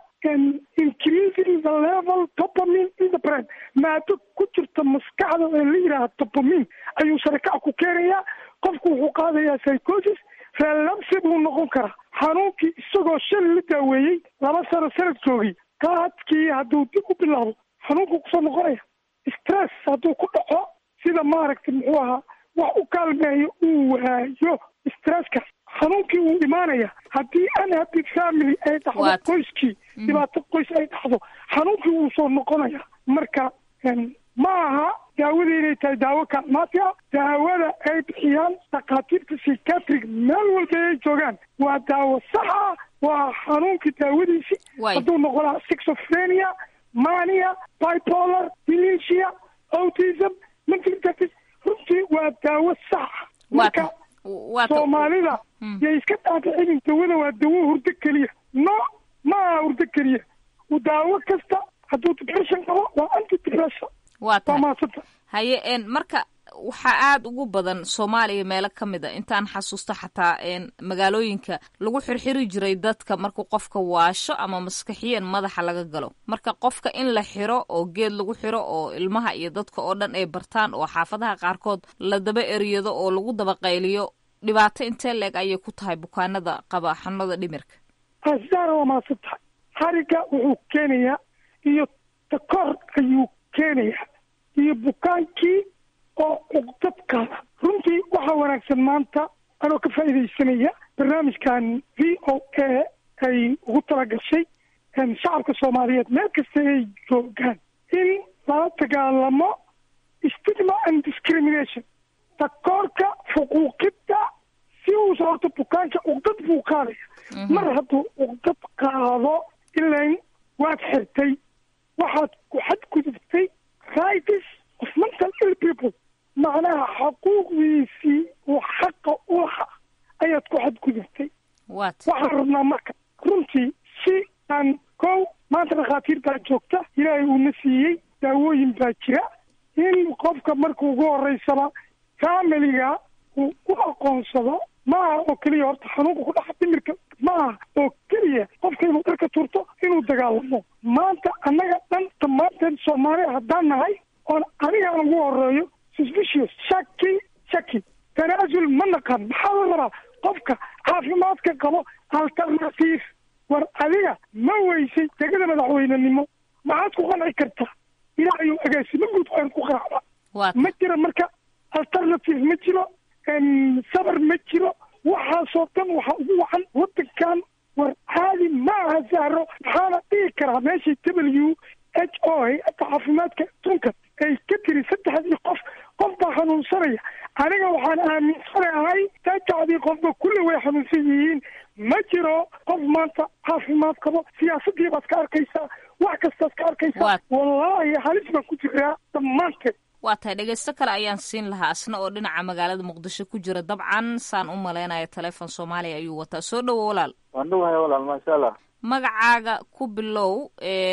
increasing the level dopamine in the brain maado ku jirta maskaxda ee la yidhaaha dopamine ayuu sarakac ku keenayaa qofku wuxuu qaadayaa psychosis relapse buu noqon karaa xanuunkii isagoo shan la daaweeyey laba sano sanad joogay qaadkii hadduu dib u bilaabo xanuunkuu kusoo noqonaya stress hadduu ku dhaco sida maaragtay muxuu ahaa wax u kaalmeeyo uu waayo stresskaas xanuunkii wuu imaanaya haddii unhappy family ay dhacdo qoyskii dhibaato qoys ay dhacdo xanuunkii wuu soo noqonaya marka ma aha daawada inay tahay daawo kaalmaati ah daawada ay bixiyaan dhakhaatiirta psychiatric meel walba ay joogaan waa daawo sax ah waa xanuunkii daawadiisi hadduu noqonaa schizophrenia mania bipolar dementia autism mental justice runtii waa daawo sax ah marka soomaalida yay iska dhaadhicinin dawada waa dawo hurdo keliya no ma aha hurdo keliya daawo kasta hadduu depression qabo waa anti depression waa tahay haye n marka waxaa aada ugu badan soomaaliya meelo ka mid a intaan xasuusto xataa magaalooyinka lagu xirxiri jiray dadka markuu qofka waasho ama maskaxiyeen madaxa laga galo marka qofka in la xiro oo geed lagu xiro oo ilmaha iyo dadka oo dhan ay bartaan oo xaafadaha qaarkood la daba eriyado oo lagu daba qayliyo dhibaato intee leeg ayay ku tahay bukaanada qaba xanuunada dhimirka asara waa maadsan tahay xariga wuxuu keenayaa iyo takor ayuu keenayaa iyo bukaankii oo cuqdadkaada runtii waxaa wanaagsan maanta anoo ka faa'iidaysanaya barnaamijkan v o a ay ugu talagashay shacabka soomaaliyeed meel kasta ay joogaan in lala dagaalamo stigma and discrimination takoorka xuquuqidda si uusa horta bukaanka cuqdad buu qaadaya mar hadduu cuqdad qaado ilain waad xirtay waxaad ku xadgudubtay rights of mental ill people macnaha xaquuqdiisii uu xaqa u lahaa ayaad ku xadgudubtay waxaan rabnaa marka runtii si aan kow maanta dhakhaatiir baa joogta ilaahay uuna siiyey daawooyin baa jira in qofka marka ugu horeysaba familiga uu u aqoonsado ma aha oo keliya horta xanuunka ku dhaca dhimirka ma aha oo keliya qofka inuu dharka turto inuu dagaalamo maanta annaga dhan dhammaanteen soomaaliya haddaan nahay oon anigaan ugu horeeyo suspicious shaki shaki tanaasul ma naqan maxaa la rabaa qofka caafimaadka qabo alternative war adiga ma weysay degada madaxweynenimo maxaad ku qanci kartaa ilaahayu agaasimo guud waan ku qanacda ma jira marka alternative ma jiro sabar ma jiro waxaasoo dhan waxaa ugu wacan wadankan war caadi ma aha sahro maxaana dhihi karaa meeshii w h o hay-adda caafimaadka adduunka ay ka tiri saddexdii qof qof baa xanuunsanaya aniga waxaan aaminsanahay saddexdii qofba kulli way xanuunsan yihiin ma jiro qof maanta caafimaad qabo siyaasadii baad ka arkaysaa wax kastaad ka arkaysaa wallaahi halis baan ku jiraa dhammaanteed waa tahay dhegaysto kale ayaan siin lahaa asna oo dhinaca magaalada muqdisho ku jira dabcan saan u malaynaya teleefon soomaaliya ayuu wataa soo dhowo walaal waan dhawahay walaal maasha allah magacaaga ku bilow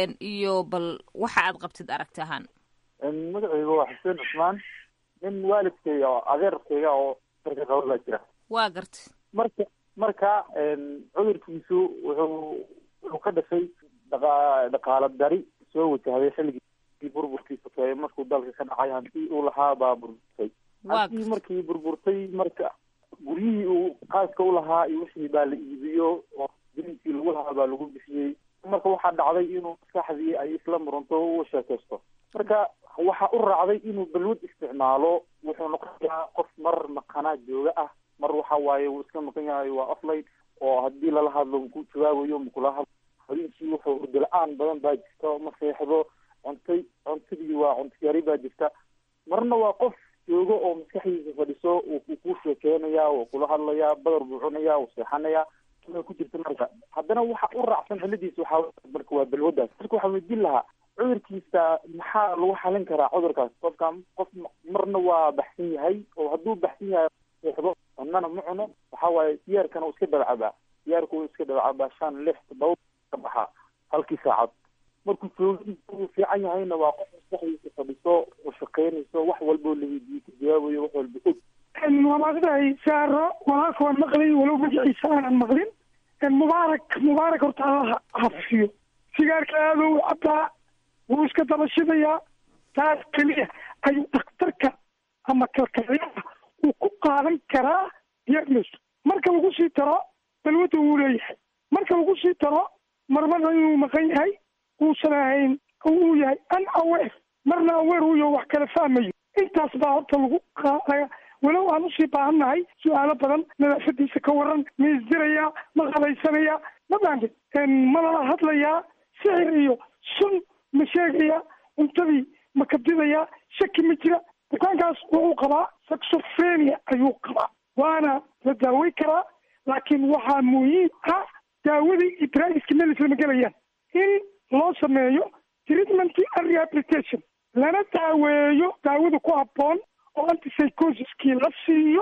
iyo bal waxa aad qabtid aragti ahaan magacaygu waa xuseen cusmaan nin waalidkayga oo adeerkayga oo darka qaba baa jira waa gartay marka marka cudurkiisu wuxuu wuxuu ka dhashay dhaqa dhaqaalo dari soo wajahday xilligii burburkiisa kee markuu dalka ka dhacay hantii uu lahaa baa burburtay hantii markii burburtay marka guryihii uu qaaska u lahaa iyo wixii baa la iibiyo oo dininkii lagu lahaa baa lagu bixiyey marka waxaa dhacday inuu maskaxdii ay isla murunto u sheekaysto marka waxaa u raacday inuu balwad isticmaalo wuxuu noqonayaa qof mar maqanaa jooga ah mar waxa waaye wuu iska maqan yahay waa offline oo haddii lala hadlo maku jawaabayo makula hadlo habeenkii wuxuu urdo la-aan badan baa jirta ma seexdo cuntay cuntadii waa cunto yari baa jirta marna waa qof joogo oo maskaxdiisa fadhiso wuu kuu sheekeynayaa wuu kula hadlayaa badar buu cunayaa wuu seexanayaa ku jirta marka haddana waxa u raacsan xiladiisa waxaa marka waa balwadaas marka waxaa weydiin lahaa cudurkiisa maxaa lagu xalin karaa cudurkaas qofka qof marna waa baxsan yahay oo hadduu baxsan yahay seexdo cunana ma cuno waxa waaye siyaarkana uu iska dabcabaa siyaarku uu iska dabcabaa shan lix todoba ka baxaa halkii saacad markuu joogadiisa uu fiican yahayna waa qof maskaxdiisa fadhiso oo shaqeynayso wax walboo la weydiiyo ka jawaabayo wax walba og walaaqdahay saaro walaalka waan maqlay walow magaciisa aanan maqlin mubaarak mubaarak horta allaha hafiyo sigaarka aada u cabaa wuu iska dabashidayaa taas keliya ayuu dhakhtarka ama kalkaliyaha uu ku qaadan karaa diagnos marka lagu sii taro balwadda wuu leeyahay marka lagu sii taro marmarna inuu maqan yahay uusan ahayn uu yahay an aweer marna aweer uyo wax kala fahmayo intaas baa horta lagu qaadaya walow aan usii baahannahay su-aalo badan nadaafadiisa ka waran ma isdirayaa ma qabaysanaya ma baanti ma lala hadlayaa sixir iyo sun ma sheegaya cuntadii ma kabdidayaa shaki ma jira bukaankaas wuxuu qabaa saxofrenia ayuu qabaa waana la daawey karaa laakiin waxaa muhiim ah daawadii iyo draiska meel islama gelayaan in loo sameeyo treatment and rehabilitation lana daaweeyo daawada ku habboon oo antipsychosiskii la siiyo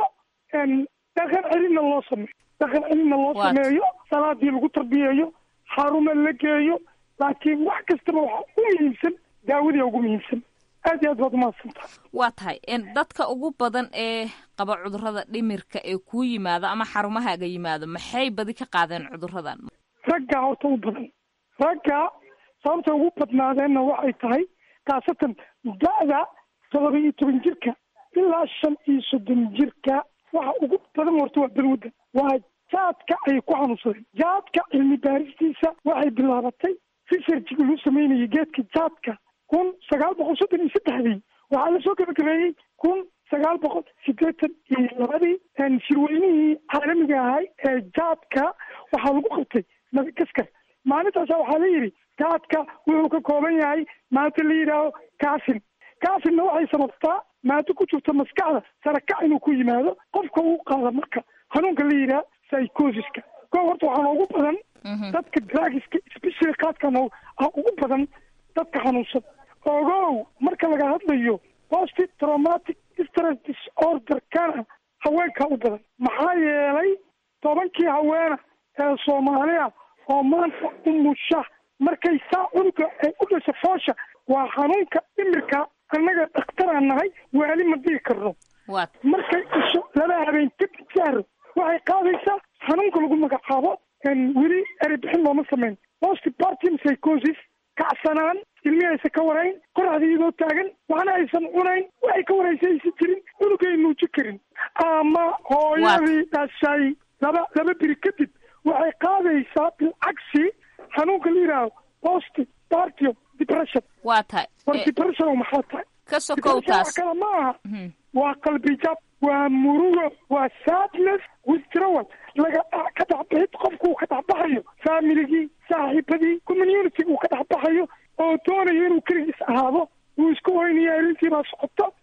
dhaqan celinna loo sameeyo dhaqan celinna loo sameeyo salaadii lagu tarbiyeeyo xaruma la geeyo laakiin wax kastaba waxaa u muhiimsan daawadii ugu muhiimsan aad iyo aad baad umahadsantaha waa tahay dadka ugu badan ee qaba cudurrada dhimirka ee kuu yimaado ama xarumahaaga yimaado maxay badi ka qaadeen cudurradan raggaa horta u badan ragga sababta ugu badnaadeenna waxay tahay khaasatan da-da todoba iyo toban jirka ilaa shan iyo soddon jirka waxa ugu badan horta waa balwadda waa jaadka ayay ku xanuunsadeen jaadka cilmi baaristiisa waxay bilaabatay researchga lagu sameynayay geedka jaadka kun sagaal boqol soddon iyo saddexdii waxaa lasoo gabagabeeyey kun sagaal boqol sideetan iyo labadii shirweynihii caalamiga ahay ee jaadka waxaa lagu qabtay madagaskar maalintaasa waxaa la yidhi jaadka wuxuu ka kooban yahay maanta la yidhaaho kafin kafinna waxay sababtaa maado ku jirto maskaxda sarakac inuu ku yimaado qofka uu qaada marka hanuunka la yidhaha psychosiska ko horta waxaa noogu badan dadka dragiska specially qaadka noo ugu badan dadka xanuunsan ogow marka laga hadlayo post traumatic stress disorder kana haweenka u badan maxaa yeelay tobankii haweena ee soomaaliya oo maanta umusha markay saa cunuga ay u dhasha foosha waa xanuunka dhimirka annaga dhakhtaraan nahay waali ma dhigi karno markay dhasho laba habeen kadib saaro waxay qaadaysaa xanuunka lagu magacaabo weli eribixin looma sameyn postpartum psychosis kacsanaan ilmi aysan ka warayn qoraxda iyadoo taagan waxna aysan cunayn waxay ka waraysa aysan jirin cunugay nuuji karin ama hooyadii dhashay laba laba biri kadib waxay qaadaysaa bilcagsi xanuunka la yidhaaho post partium depression waa tahay war depression maxaa tahay ka sokow taas kale ma aha waa qalbi jab waa murugo waa sadness withdrawal laga ka dhexbixid qofku uu ka dhexbaxayo familigii saaxiibadii community uu ka dhexbaxayo oo doonayo inuu keligiis ahaado uu isku oynayo arrintii baa socoto wax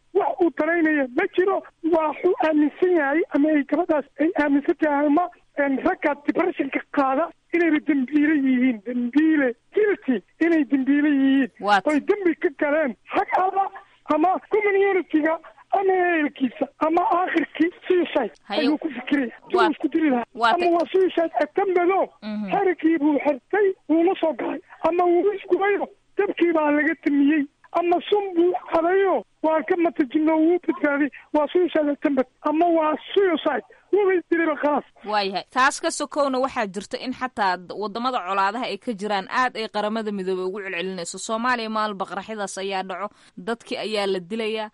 uu danaynaya ma jiro waxuu aaminsan yahay ama ay gabadhaas ay aaminsan tahay ama ragga depressionka qaada inayba dembiile yihiin dembiile guilty inay dembiile yihiin oy dembi ka galeen xag alla ama communitiga ama ehelkiisa ama aakhirkii suicide ayuu ku fikiraya siduu isku dili lahaa ama waa suicide atambado xerigii buu xertay wuuma soo galay ama wuu isgubayo dabkii baa laga damiyey ama sun buu cadayo waa ka matajino wuu badbaaday waa suicide atambad ama waa suicide wuba isdiliba khalaas waayahay taas ka sokowna waxaa jirta in xataa wadamada colaadaha ay ka jiraan aad ay qaramada midoobey ugu celcelinayso soomaaliya maalba qaraxyadaas ayaa dhaco dadkii ayaa la dilaya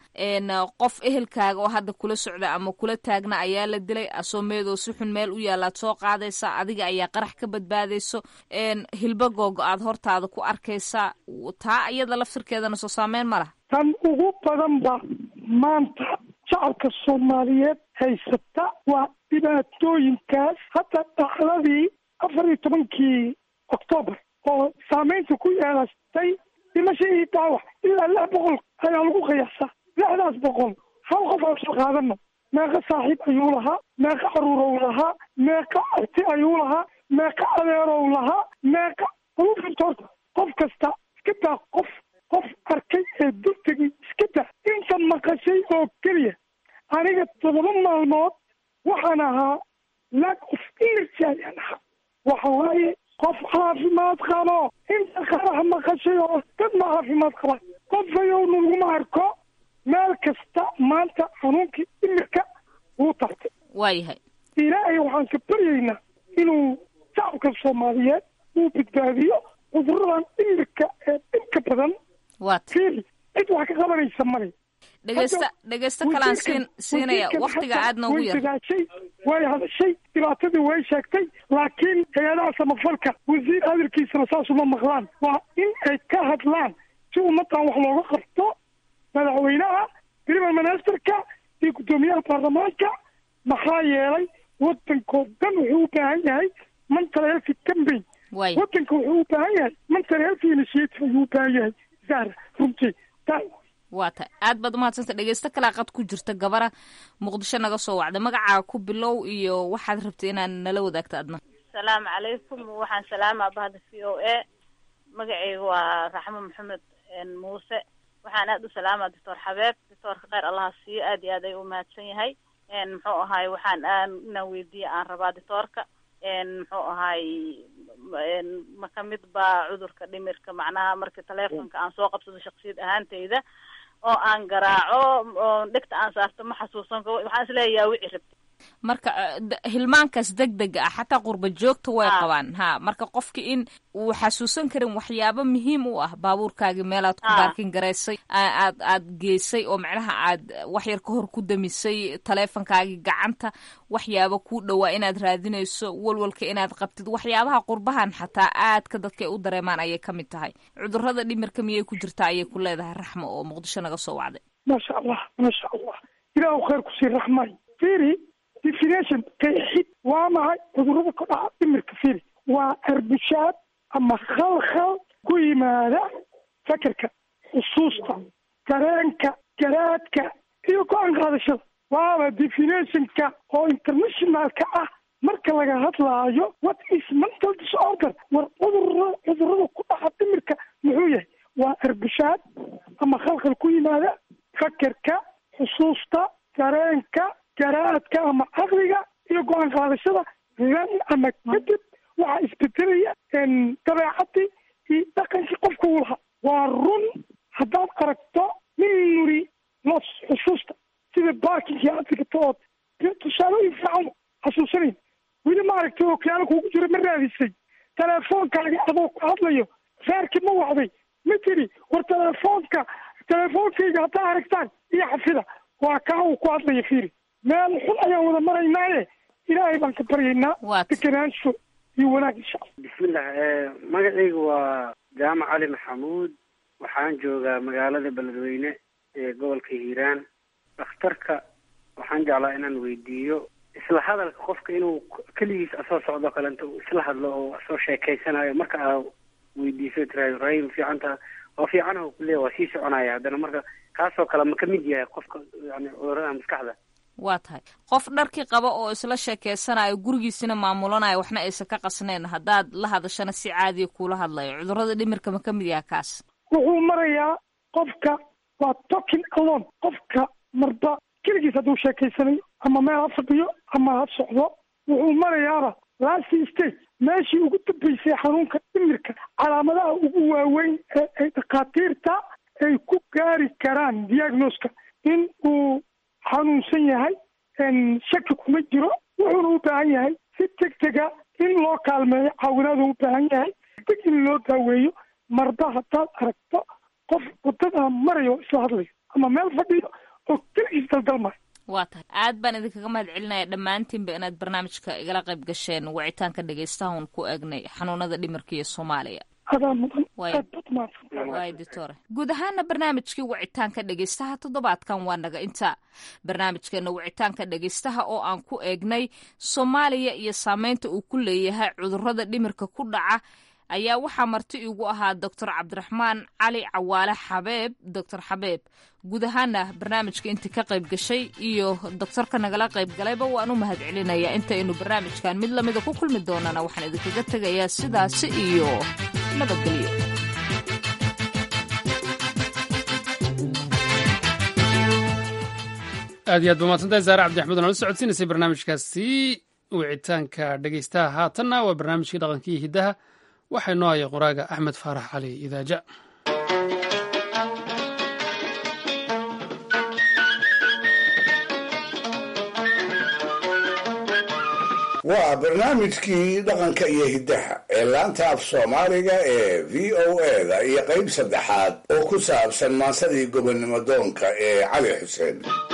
qof ehelkaaga oo hadda kula socda ama kula taagna ayaa la dilay asoomeedoo si xun meel u yaalaad soo qaadaysa adiga ayaa qarax ka badbaadayso hilba googo aad hortaada ku arkaysa taa iyada laftirkeedana soo saameyn ma laha tan ugu badanba maanta shacabka soomaaliyeed haysata waa dhibaatooyinkaas hadda dhacdadii afar iyo tobankii oktoobar oo saameynta ku yeelatay dhimasho iyo dhaawac ilaa lix boqol ayaa lagu qiyaasaa lixdaas boqol hal qof aan soo qaadano meeqa saaxiib ayuu lahaa meeqa caruurow lahaa meeqa arti ayuu lahaa meeqa adeerow lahaa meeqa alufintoorta qof kasta iska daa qof qof arkay ee dultegi iska daa inta maqashay oo keliya aniga todoba maalmood waxaan ahaa lack of energy ayaan ahaa waxa waaye qof caafimaad qabo inta qarax maqashay oo dad ma caafimaad qaba qofayowna laguma arko meel kasta maanta xanuunkii dhimirka wuu tartay waayahay ilaahay waxaan ka baryaynaa inuu shacabka soomaaliyeed uu badbaadiyo cuduradan dhimirka ee dhibka badan fiiri cid wax ka qabanaysa male dhegeysta dhegeysta kalaan siin siinaya waktiga aad noogu yar dadaashay way hadashay dhibaatadii way sheegtay laakiin hay-adaha samafalka wasiir hadalkiisana saas uma maqlaan waa in ay ka hadlaan si ummadan wax looga qabto madaxweynaha prime ministerka iyo guddoomiyaha baarlamaanka maxaa yeelay wadankoo dhan wuxuu u baahan yahay mental healthy campaign wadanka wuxuu u baahan yahay mental healthy initiative ayuu u baahan yahay zahra runtii waa tahay aad baad umahadsanta dhegeysto kalaa qad ku jirta gabara muqdisho naga soo wacda magacaa ku bilow iyo waxaad rabtay inaad nala wadaagto adna asalaamu calaykum waxaan salaamaa bahda v o a magacayga waa raxmo maxamed muuse waxaan aad u salaamaa doctor xabeeb doctoorka kheyr allaha siiyo aad iyo aad ay u mahadsan yahay muxuu ahaay waxaan aan inaan weydiiya aan rabaa doctoorka muxuu ahaay ma kamid baa cudurka dhimirka macnaha marka teleefonka aan soo qabsado shaksiyad ahaanteyda oo aan garaaco oo dhegta aan saarto ma xasuusan karo waxaan isleeyahay wici rabti marka hilmaankaas deg dega ah xataa qurba joogta way qabaan ha marka qofki in uu xasuusan karin waxyaabo muhiim u ah baabuurkaagii meelaad ku baarkin garaysay aad aad geysay oo macnaha aad wax yar ka hor ku damisay taleefonkaagii gacanta waxyaabo kuu dhowaa inaad raadinayso walwalka inaad qabtid waxyaabaha qurbahan xataa aadka dadka ay u dareemaan ayay ka mid tahay cudurada dhimirka miyay ku jirtaa ayay ku leedahay raxmo oo muqdisho naga soo wacday maasha allah maasha allah ilaahu khayr kusii raxmay firi definition qeexid waa maxay cudurada ku dhaca dhimirka firi waa arbishaad ama khalkhal ku yimaada fakerka xusuusta dareenka garaadka iyo go-aan qaadashada waaba definitionka oo internationalka ah marka laga hadlaayo what is mental disorder war cudura cudurada ku dhaca dhimirka muxuu yahay waa arbishaad ama khalkhal ku yimaada fakerka xusuusta dareenka garaadka ama caqliga iyo go-aan qaadashada lan ama kadib waxaa isbedelaya dabeecadii iyo dhaqankii qofka uu lahaa waa run haddaad aragto nin nuri los xusuusta sida barkinkii aad dhigato ood tusaalooyin fiican xasuusanayn weli ma aragtay oo kiyaala kuugu jira ma raadisay teleefoonkaaga adoo ku hadlayo reerkii ma wacday ma tiri war teleefoonka teleefoonkayga haddaa aragtaan iyo xafida waa kaa uu ku hadlaya fiiri meel xun ayaan wada maraynaaye ilaahay baan ka baryaynaa deganaansho iyo wanaag insha allah bismillah magacayga waa jaamac cali maxamuud waxaan joogaa magaalada beledweyne ee gobolka hiiraan dhakhtarka waxaan jeclaa inaan weydiiyo isla hadalka qofka inuu keligiis asoo socdo kalenta uu isla hadlo oo asoo sheekeysanayo marka aa weydiiso tiraado rahim fiicanta oo fiican oo kuleeya waa sii soconaya haddana marka kaasoo kale ma ka mid yahay qofka yani cudurada maskaxda waa tahay qof dharkii qaba oo isla sheekeysanayo gurigiisina maamulanayo waxna aysan ka qasnayn haddaad la hadashana si caadiya kuula hadlayo cudurada dhimirka ma ka mid yaha kaas wuxuu marayaa qofka waa talking alone qofka marba keligiis hadduu sheekaysanayo ama meel ha fadhiyo ama ha socdo wuxuu marayaaba last stage meeshii ugu dambeysay xanuunka dhimirka calaamadaha ugu waaweyn ee ay dhakhaatiirta ay ku gaari karaan diagnoska in uu xanuunsan yahay shaki kuma jiro wuxuuna u baahan yahay si deg dega in loo kaalmeeyo caawinaadu u baahan yahay deg in loo daaweeyo marba haddaad aragto qof wadada marayo isla hadlayo ama meel fadhiyo oo keligiis daldalmayo waa tahay aad baan idinkaga mahad celinaya dhammaantiinba inaad barnaamijka igala qayb gasheen wicitaanka dhegaystahan ku eegnay xanuunada dhimirka iyo soomaaliya adaa mudan waay ditore guud ahaana barnaamijkii wicitaanka dhegaystaha toddobaadkan waa naga inta barnaamijkeena wicitaanka dhegaystaha oo aan ku eegnay soomaaliya iyo saameynta uu ku leeyahay cudurada dhimirka ku dhaca ayaa waxaa marti igu ahaa doctor cabdiraxmaan cali cawaale xabeeb doctor xabeeb guud ahaana barnaamijka intii ka qayb gashay iyo doctorka nagala qayb galayba waan u mahad celinayaa intaynu barnaamijkan mid lamida ku kulmi doonana waxaan idinkaga tegayaa sidaasi iyo nabadgelyo aad iyo aad ba mahadsantahay saare cabdixmed oo nala socodsiinaysay barnaamijkaasi wicitaanka dhegaystaha haatanna waa barnaamijkii dhaqankii hiddaha waxaa inoo haya qoraaga axmed faarax cali idaaja waa barnaamijkii dhaqanka iyo hiddaha ee laanta af soomaaliga ee v o eda iyo qayb saddexaad oo ku saabsan maansadii gobonnimo doonka ee cali xuseen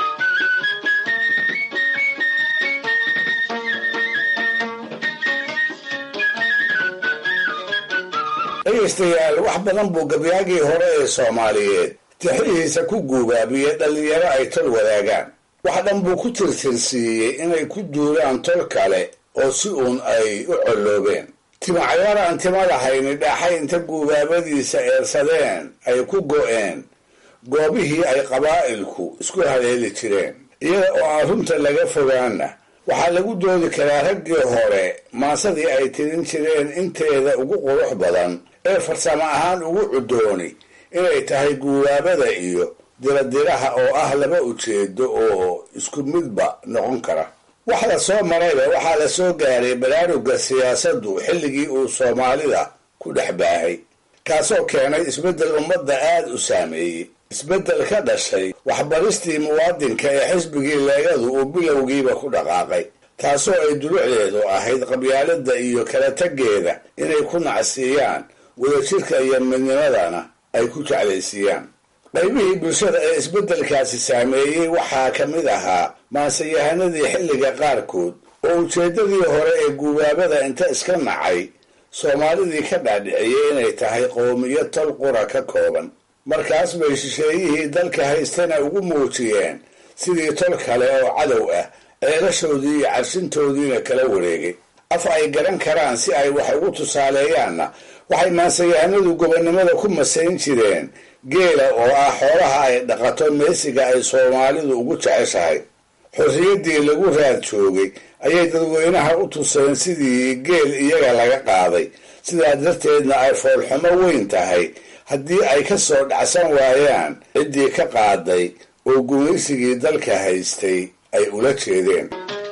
dhegaystayaal wax badan buu gabyaagii hore ee soomaaliyeed tixihiisa ku guubaabiyey dhallinyaro ay tol wadaagaan wax dhan buu ku tirtirsiiyey inay ku duulaan tol kale oo si uun ay u colloobeen timacayaar aan tima lahayni dhaaxay inta guubaabadiisa eersadeen ay ku go'een goobihii ay qabaa'ilku isku haleeli jireen iyada oo aan runta laga fogaanna waxaa lagu doodi karaa raggii hore maasadii ay tirin jireen inteeda ugu qurux badan ee farsamo ahaan ugu cudooni inay tahay guubaabada iyo diradiraha oo ah laba ujeedo oo isku midba noqon kara wax la soo marayba waxaa la soo gaaray baraaruga siyaasaddu xilligii uu soomaalida ku dhex baahay kaasoo keenay isbeddel ummadda aad u saameeyey isbeddel ka dhashay waxbaristii muwaadinka ee xisbigii leegadu uu bilowgiiba ku dhaqaaqay taasoo ay dulucdeedu ahayd qabyaalada iyo kala taggeeda inay ku nacsiiyaan wadajirka iyo midnimadana ay ku jeclaysiiyaan qaybihii bulshada ee isbeddelkaasi saameeyey waxaa ka mid ahaa maanseyahanadii xilliga qaarkood oo ujeeddadii hore ee guubaabada inta iska nacay soomaalidii ka dhaadhiciyey inay tahay qowmiyo tol qura ka kooban markaas bay shisheeyihii dalka haystana ugu muujiyeen sidii tol kale oo cadow ah ceelashoodii iyo carshintoodiina kala wareegay af ay garan karaan si ay wax ugu tusaaleeyaanna waxay maanseyahanadu gobonnimada ku masayn jireen geela oo ah xoolaha ay dhaqato meesiga ay soomaalidu ugu jeceshahay xorriyaddii lagu raad joogay ayay dadweynaha u tuseen sidii geel iyaga laga qaaday sidaa darteedna ay foolxumo weyn tahay haddii ay ka soo dhacsan waayaan ciddii ka qaaday oo gumaysigii dalka haystay ay ula jeedeen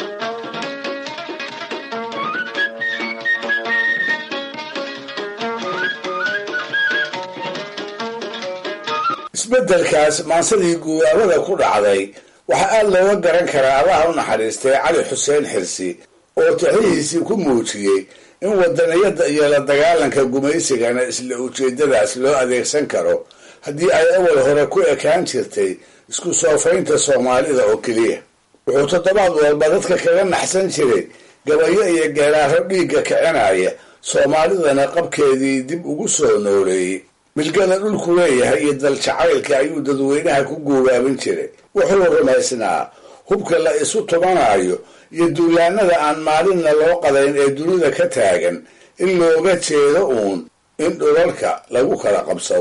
isbeddelkaas maansadii guubaabada ku dhacday waxaa aad looga garan karaa allaha u naxariistay cali xuseen xirsi oo tixihiisii ku muujiyey in wadaniyadda iyo la dagaalanka gumaysigana isla ujeeddadaas loo adeegsan karo haddii ay awal hore ku ekaan jirtay isku soofaynta soomaalida oo keliya wuxuu toddobaad walba dadka kaga naxsan jiray gabayo iyo geeraaro dhiigga kicinaya soomaalidana qabkeedii dib ugu soo nooleeyey milgada dhulku leeyahay iyo daljacaylka ayuu dadweynaha ku guubaabin jiray wuxuu rumaysnaa hubka la isu tumanayo iyo duulaanada aan maalinna loo qadayn ee dunida ka taagan in looga jeedo uun in dhulalka lagu kala qabsado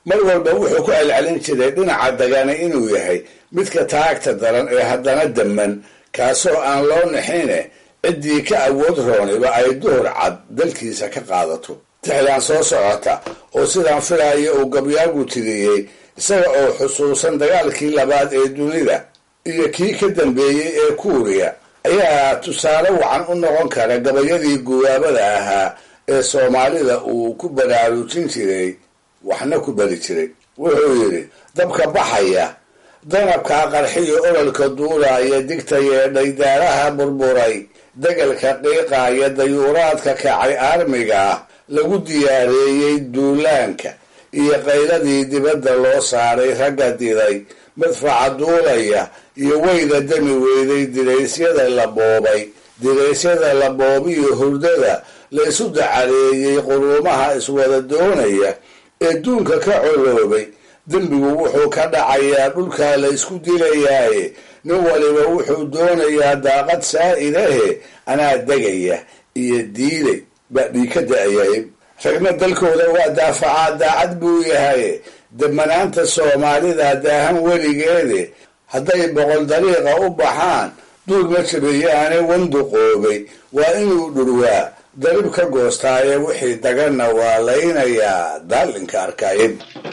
mar walba wuxuu ku celcelin jiray dhinaca dagani inuu yahay midka taagta daran ee haddana damman kaasoo aan loo nixine ciddii ka awood rooniba ay duhur cad dalkiisa ka qaadato tixdan soo socota oo sidaan filaya uu gabyaagu tiriyey isaga oo xusuusan dagaalkii labaad ee dunida iyo kii ka dambeeyey ee kuuriya ayaa tusaale wacan u noqon kara gabayadii guwaabada ahaa ee soomaalida uu ku baraarujin jiray waxna ku bari jiray wuxuu yidhi dabka baxaya danabkaa qarxiyo ololka duulaaya digta yeedhay daaraha burburay degalka qiiqaaya dayuuraadka kacay aarmiga ah lagu diyaareeyey duulaanka iyo qayladii dibadda loo saaray ragga diday madfaca duulaya iyo weyda dami weyday diraysyada la boobay diraysyada la boobiyo hurdada la isu dacareeyey quruumaha iswada doonaya ee duunka ka coloobay dembigu wuxuu ka dhacayaa dhulkaa la isku dilayaaye nin waliba wuxuu doonayaa daaqad saa-idahe anaa degaya iyo diiday baa dhii ka da-ayay ragna dalkooda waa daafacaa daacad buu yahay damanaanta soomaalida daahan weligeede hadday boqol dariiqa u baxaan duul ma jabeeyaane wanduqoobay waa inuu dhurwaa darib ka goostaaye wixii daganna waa laynayaa daalinka arkaayad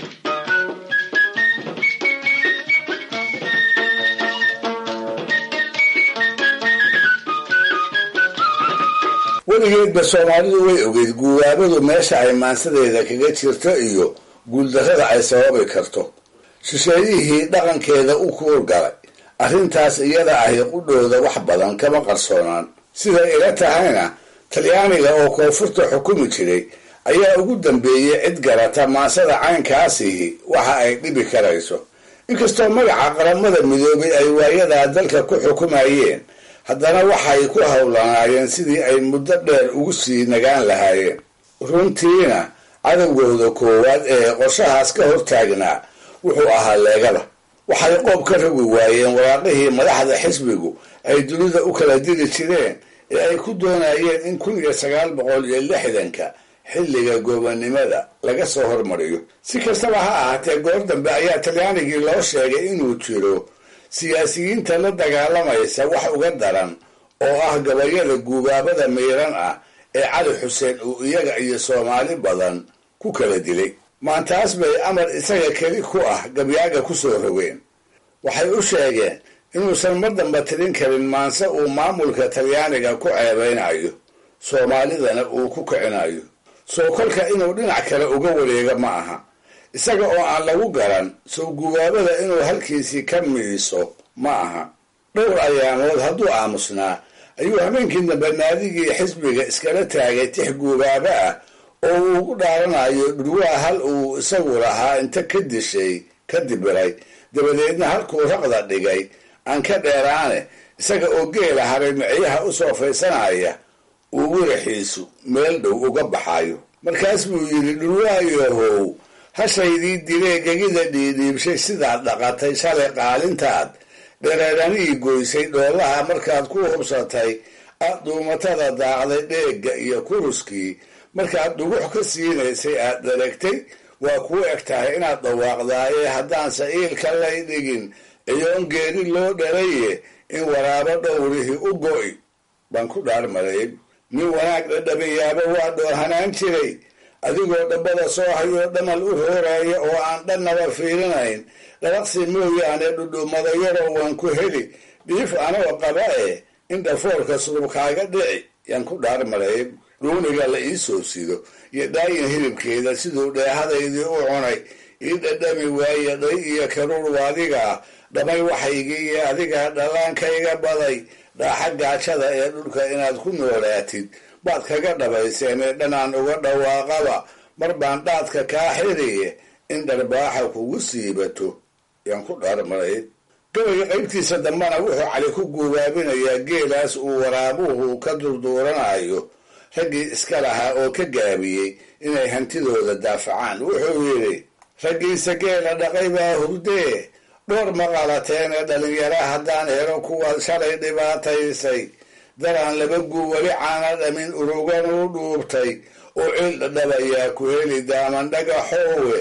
weligeedba soomaalidu way ogeyd guubaabadu meesha ay maansadeeda kaga jirto iyo guuldarrada ay sababi karto shisheeyihii dhaqankeeda u kuurgalay arrintaas iyada ahi qudhooda wax badan kama qarsoonaan siday ila tahayna talyaaniga oo koonfurta xukumi jiray ayaa ugu dambeeyey cid garata maansada caynkaasihi waxa ay dhibi karayso inkastoo magaca qaramada midoobay ay waayadaa dalka ku xukumayeen haddana waxay ku howlanaayeen sidii ay muddo dheer ugu sii nagaan lahaayeen runtiina cadowgooda koowaad ee qorshahaas ka hortaagnaa wuxuu ahaa leegada waxay qoob ka rogi waayeen waraaqihii madaxda xisbigu ay dunida u kala diri jireen ee ay ku doonayeen in kun iyo sagaal boqol iyo lixdanka xilliga goobannimada laga soo hormariyo si kastaba ha ahaatee goor dambe ayaa talyaanigii loo sheegay inuu jiro siyaasiyiinta la dagaalamaysa wax uga daran oo ah gabayada guubaabada miiran ah ee cali xuseen uu iyaga iyo soomaali badan ku kala dilay maantaas bay amar isaga keli ku ah gabyaaga ku soo rogeen waxay u sheegeen inuusan mar damba tirin karin maanse uu maamulka talyaaniga ku ceebeynayo soomaalidana uu ku kicinayo soo kolka inuu dhinac kale uga wareega ma aha isaga oo aan lagu garan soo gubaabada inuu halkiisii ka miiso ma aha dhowr ayaamood hadduu aamusnaa ayuu habeenkii dambe naadigii xisbiga iskala taagay tix guubaabo ah oo uu ugu dhaaranayo dhurwaa hal uu isagu lahaa inta ka dishay ka dibiray dabadeedna halkuu raqda dhigay aan ka dheeraane isaga oo geela haray micyaha u soo faysanaya uu wiraxiisu meel dhow uga baxayo markaas buu yidhi dhurwaayahow hashaydii diree gegida dhiidhiibshay sidaad dhaqatay shalay qaalintaad dhereeranii goysay dhoolaha markaad ku hubsatay aad dhuumatada daaqday dheegga iyo kuruskii markaad dhugux ka siinaysay aad dharagtay waa kuu eg tahay inaad dhawaaqdaaye haddaanse iilka lay dhigin iyoon geeri loo dhalaye in waraabo dhowrihii u go'i baan ku dhaarmaray nin wanaag dhadhabayaaba waa dhoohanaan jiray adigoo dhabbada soo hayoo dhamal u rooraya oo aan dhannaba fiirinayn dhalaqsi mooyaane dhudhummada yaroo waan ku heli dhiif anoo qaba e in dhafoorka surubkaaga dhici yaan ku dhaarmaray dhuuniga la ii soo sido iyo dhaayin hilibkeeda siduu dheehadaydii u cunay ii dhadhami waaye dhay iyo karuur waadigaa dhamay waxaygii iyo adigaa dhallaankayga baday dhaaxa gaajada ee dhulka inaad ku noolaatid baad kaga dhabayseen ee dhanaan uga dhawaaqaba mar baan dhaadka kaa xiriye in dharbaaxa kugu siibato yaan ku dhaarmaray gabayga qaybtiisa dambana wuxuu cali ku guubaabinayaa geelaas uu waraabuhu ka durduuranayo raggii iska lahaa oo ka gaabiyey inay hantidooda daafacaan wuxuu yidhi raggiisa geela dhaqay baa hurdee dhowr maqalateen ee dhalinyara haddaan helo kuwaad shalay dhibaataysay daraan laba guu weli caana dhamin urugan u dhuubtay oo cil dhadhabayaa ku heli daaman dhagaxoowe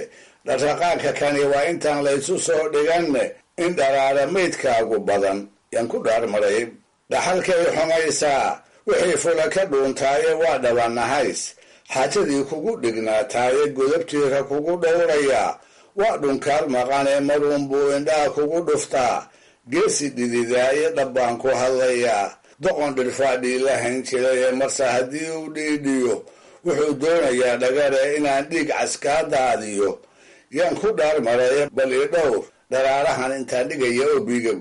dhaqdhaqaaqka kani waa intaan laysu soo dhiganne in dharaara maydkaagu badan yaan ku dhaarmaray dhaxalkay xumaysaa wixii fula ka dhuuntaaye waa dhabanahays xaajadii kugu dhignaataaye godabtiika kugu dhowrayaa waa dhunkaal maqanee maruunbuu indhaha kugu dhuftaa geesi dhididaaye dhabbaan ku hadlayaa doqon dhirfaadhii la hayn jiraye marse haddii uu dhiidhiyo wuxuu doonayaa dhagare inaan dhiig caskaa daadiyo yaan ku dhaarmaraya bal i dhowr dharaarahan intaan dhigaya oo biigow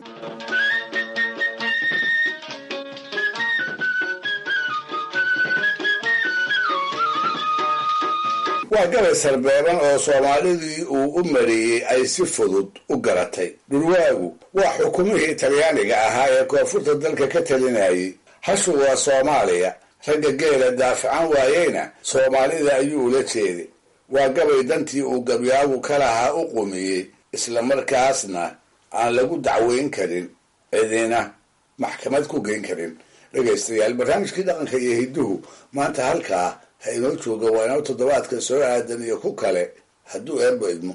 waa gabay sarbeeban oo soomaalidii uu u mariyey ay si fudud u garatay dhurwaagu waa xukumihii talyaaniga ahaa ee koonfurta dalka ka talinayay hashu waa soomaaliya ragga geela daafacan waayeyna soomaalida ayuu ula jeeday waa gabay dantii uu gabyaagu ka lahaa u qumiyey isla markaasna aan lagu dacweyn karin cidina maxkamad ku geyn karin dhegaystayaal barnaamijkii dhaqanka iyo hidduhu maanta halkaa ha inoo jooga waa inoo toddobaadka soo aadan iyo ku kale hadduu eebbo idmo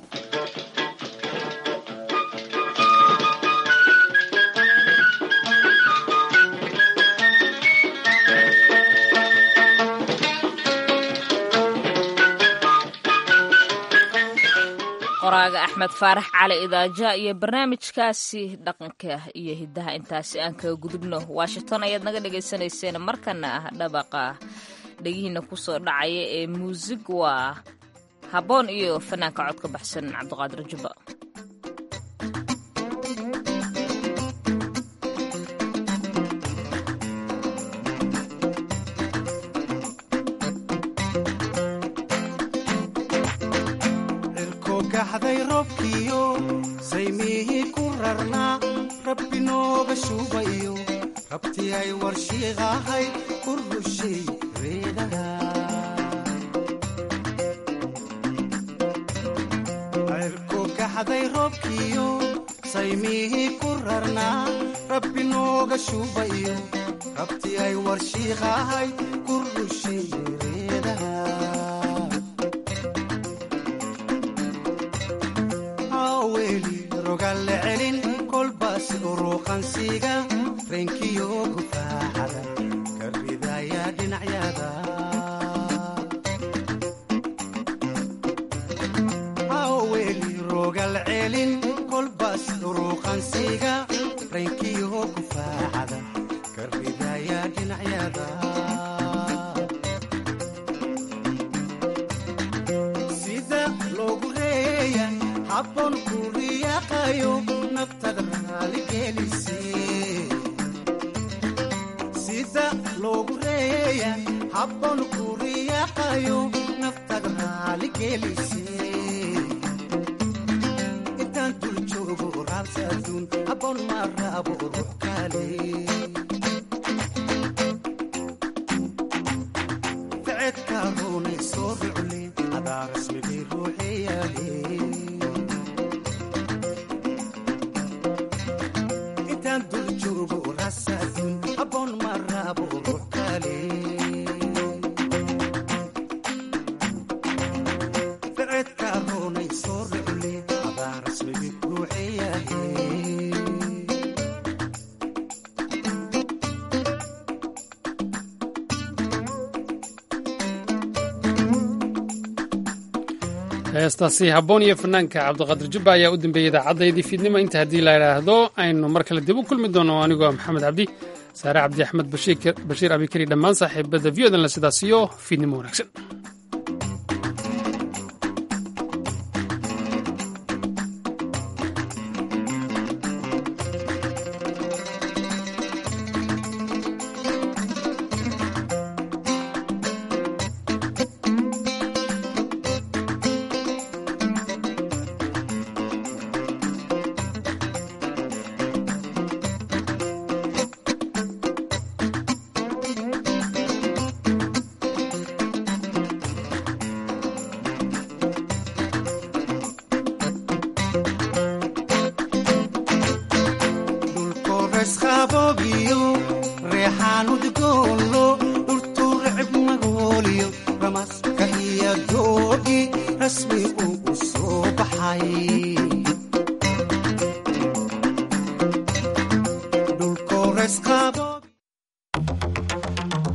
qoraaga axmed faarax cali idaaja iyo barnaamijkaasi dhaqanka iyo hiddaha intaasi aan kaga gudubno washington ayaad naga dhagaysanayseen markana ah dhabaqa dhegihiina kusoo dhacaya ee muusig waa habboon iyo fanaanka codka baxsan cabdiqaadir jubba gaxday roobkiyo saymihii ku rarnaa rabbi nooga shuubayo rabtii ay warshiiqahay ku rushay reedaha cirku gaxday roobkiyo saymihii ku rarnaa rabbi nooga shuubayo rabtii ay warshiiqahay ku rushay reedaha rogalle celin kolbaas uruuqansiga reenkiyo gufaaxada ka ridaya dhinacyada haweli rogal celin kolbaas uruuqansiga reenkiyo gufaaxada ka ridaya dhinacyada sida loogu reeya habboon ku riyaaqayo naftada raaligelise sida loogu reeya habboon ku riyaaqayo naftada raaligelise intaan dul joogo raabsa adduun habboon ma raabo ruux kale ficedka roonay soo rucle adaa rasmigii ruuxeyaale ficedka roonay soo rucle adaa rasmigii ruuxeyahe heestaasi habboon iyo fanaanka cabdiqaadir jubba ayaa u dambeeyey idaacaddaydii fiidnimo inta haddii la idhaahdo aynu mar kale dib u kulmi doono anigoo maxamed cabdi saare cabdi axmed bashiir abikari dhammaan saaxiibada v odan la sidaas iyo fiidnimo wanaagsan dhulkoresqaboogiyo reexaan udgoonlo dhurtuurcib magooliyo ramaska iyo doogi rasmi uu u soo bax tahay